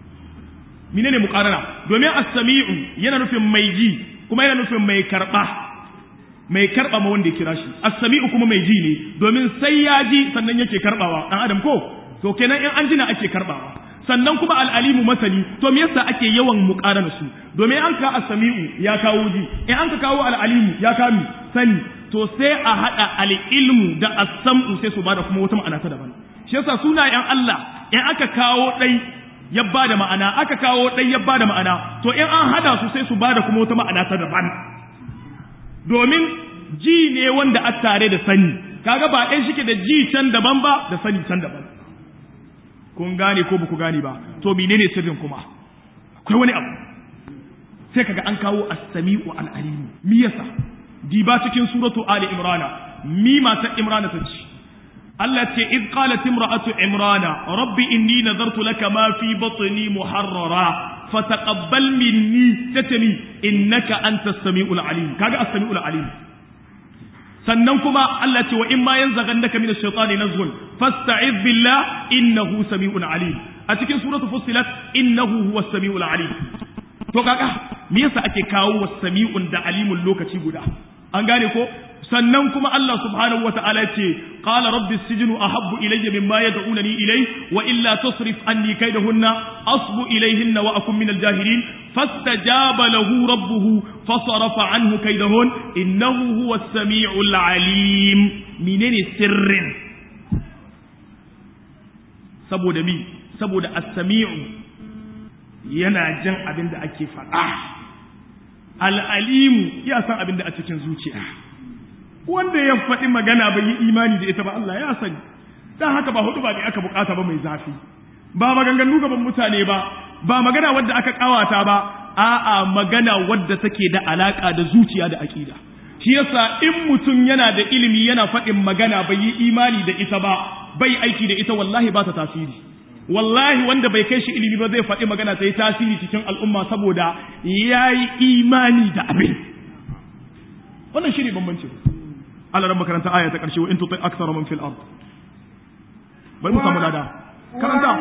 menene muqarara domin as-sami'u yana nufin mai ji kuma yana nufin mai karba mai karba ma wanda ya kira shi as-sami'u kuma mai ji ne domin sai ya ji sannan yake karbawa dan adam ko to kenan in an jina ake karbawa sannan kuma al'alimu masani to me yasa ake yawan muqarana su domin an ka as-sami'u ya kawo ji in an ka kawo al'alimu ya kami sani to sai a hada al-ilmu da as-sam'u sai su bada kuma wata ma'ana ta daban shi yasa sunayen Allah in aka kawo dai ya bada ma'ana aka kawo ɗai ya bada ma'ana to in an hada su sai su bada kuma wata ma'ana ta daban domin ji ne wanda a tare da sani kaga ba ɗaya shike da ji can daban ba da sani can daban kun gane ko baku gane ba to menene sirrin kuma akwai wani abu sai kaga an kawo as-sami'u al-alim me yasa diba cikin suratu ali imrana mi mata imrana ta ce Allah ce iz qalat imra'atu imrana rabbi inni nazartu laka ma fi batni muharrara fataqabbal minni tatani innaka antas samiul alim kaga as-samiul alim sannan kuma Allah ce wa in ma yanzaghannaka min ash-shaytani nazghun fasta'iz billah innahu samiul alim a cikin suratu fussilat innahu huwas samiul alim to kaga me yasa ake kawo was-sami'un da alimun lokaci guda an gane ko sannan kuma Allah subhanahu wa ta'ala ce qala rabbi sijnu ahabbu ilayya mimma yad'unani ilay wa illa tusrif anni kaydahunna asbu ilayhinna wa akun min al-jahilin fastajaba lahu rabbuhu fasarafa anhu kaydahun innahu huwa as-sami'ul alim menene sirrin saboda mi saboda as-sami'u yana jin abin da ake faɗa al-alimu ya san abin da a cikin zuciya wanda ya faɗi magana bai yi imani da ita ba Allah ya sani dan haka ba hudu ba ne aka bukata ba mai zafi ba maganganu gaban mutane ba ba magana wadda aka kawata ba a'a magana wadda take da alaka da zuciya da aqida shi yasa in mutum yana da ilimi yana faɗin magana bai yi imani da ita ba bai aiki da ita wallahi ba ta tasiri wallahi wanda bai kai shi ilimi ba zai faɗi magana ta yi tasiri cikin al'umma saboda ya yi imani da abin wannan shi ne bambancin Allah ran makaranta aya ta ƙarshe wa in tutai aksara man fil ard bari mu samu lada karanta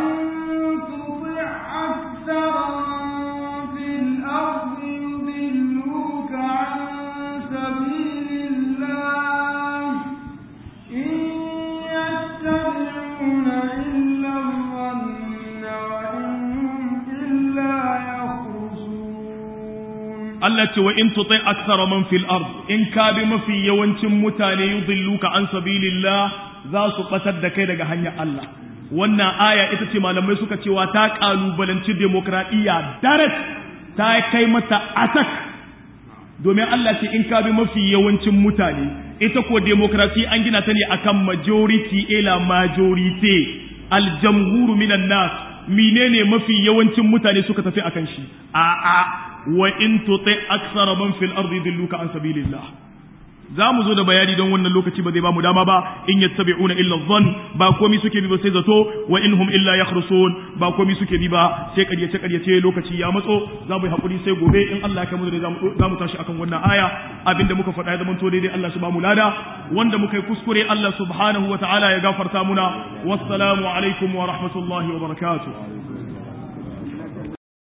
Allah ce wa in tutai aksara man fil ard in ka bi mafi yawancin mutane yudilluka an sabilillah za su batar da kai daga hanyar Allah wannan aya ita ce malamai suka cewa ta kalubalanci demokradiyya darat ta kai mata atak domin Allah ce in ka bi mafi yawancin mutane ita ko demokrasi an gina ta ne akan majority ila majority aljamhuru minan nas menene mafi yawancin mutane suka tafi akan shi a'a wa in tuti aksara man fil ardi dilluka an sabilillah za mu zo da bayani don wannan lokaci ba zai ba mu dama ba in yattabi'una illa dhann ba komai suke bi ba sai zato wa in hum illa yakhrusun ba komai suke bi ba sai ƙaryace ƙaryace lokaci ya matso za mu yi hakuri sai gobe in Allah ya kai mu da za mu tashi akan wannan aya abinda muka faɗa ya zama to daidai Allah shi ba mu lada wanda muka yi kuskure Allah subhanahu wa ta'ala ya gafarta muna wassalamu alaikum wa rahmatullahi wa barakatuh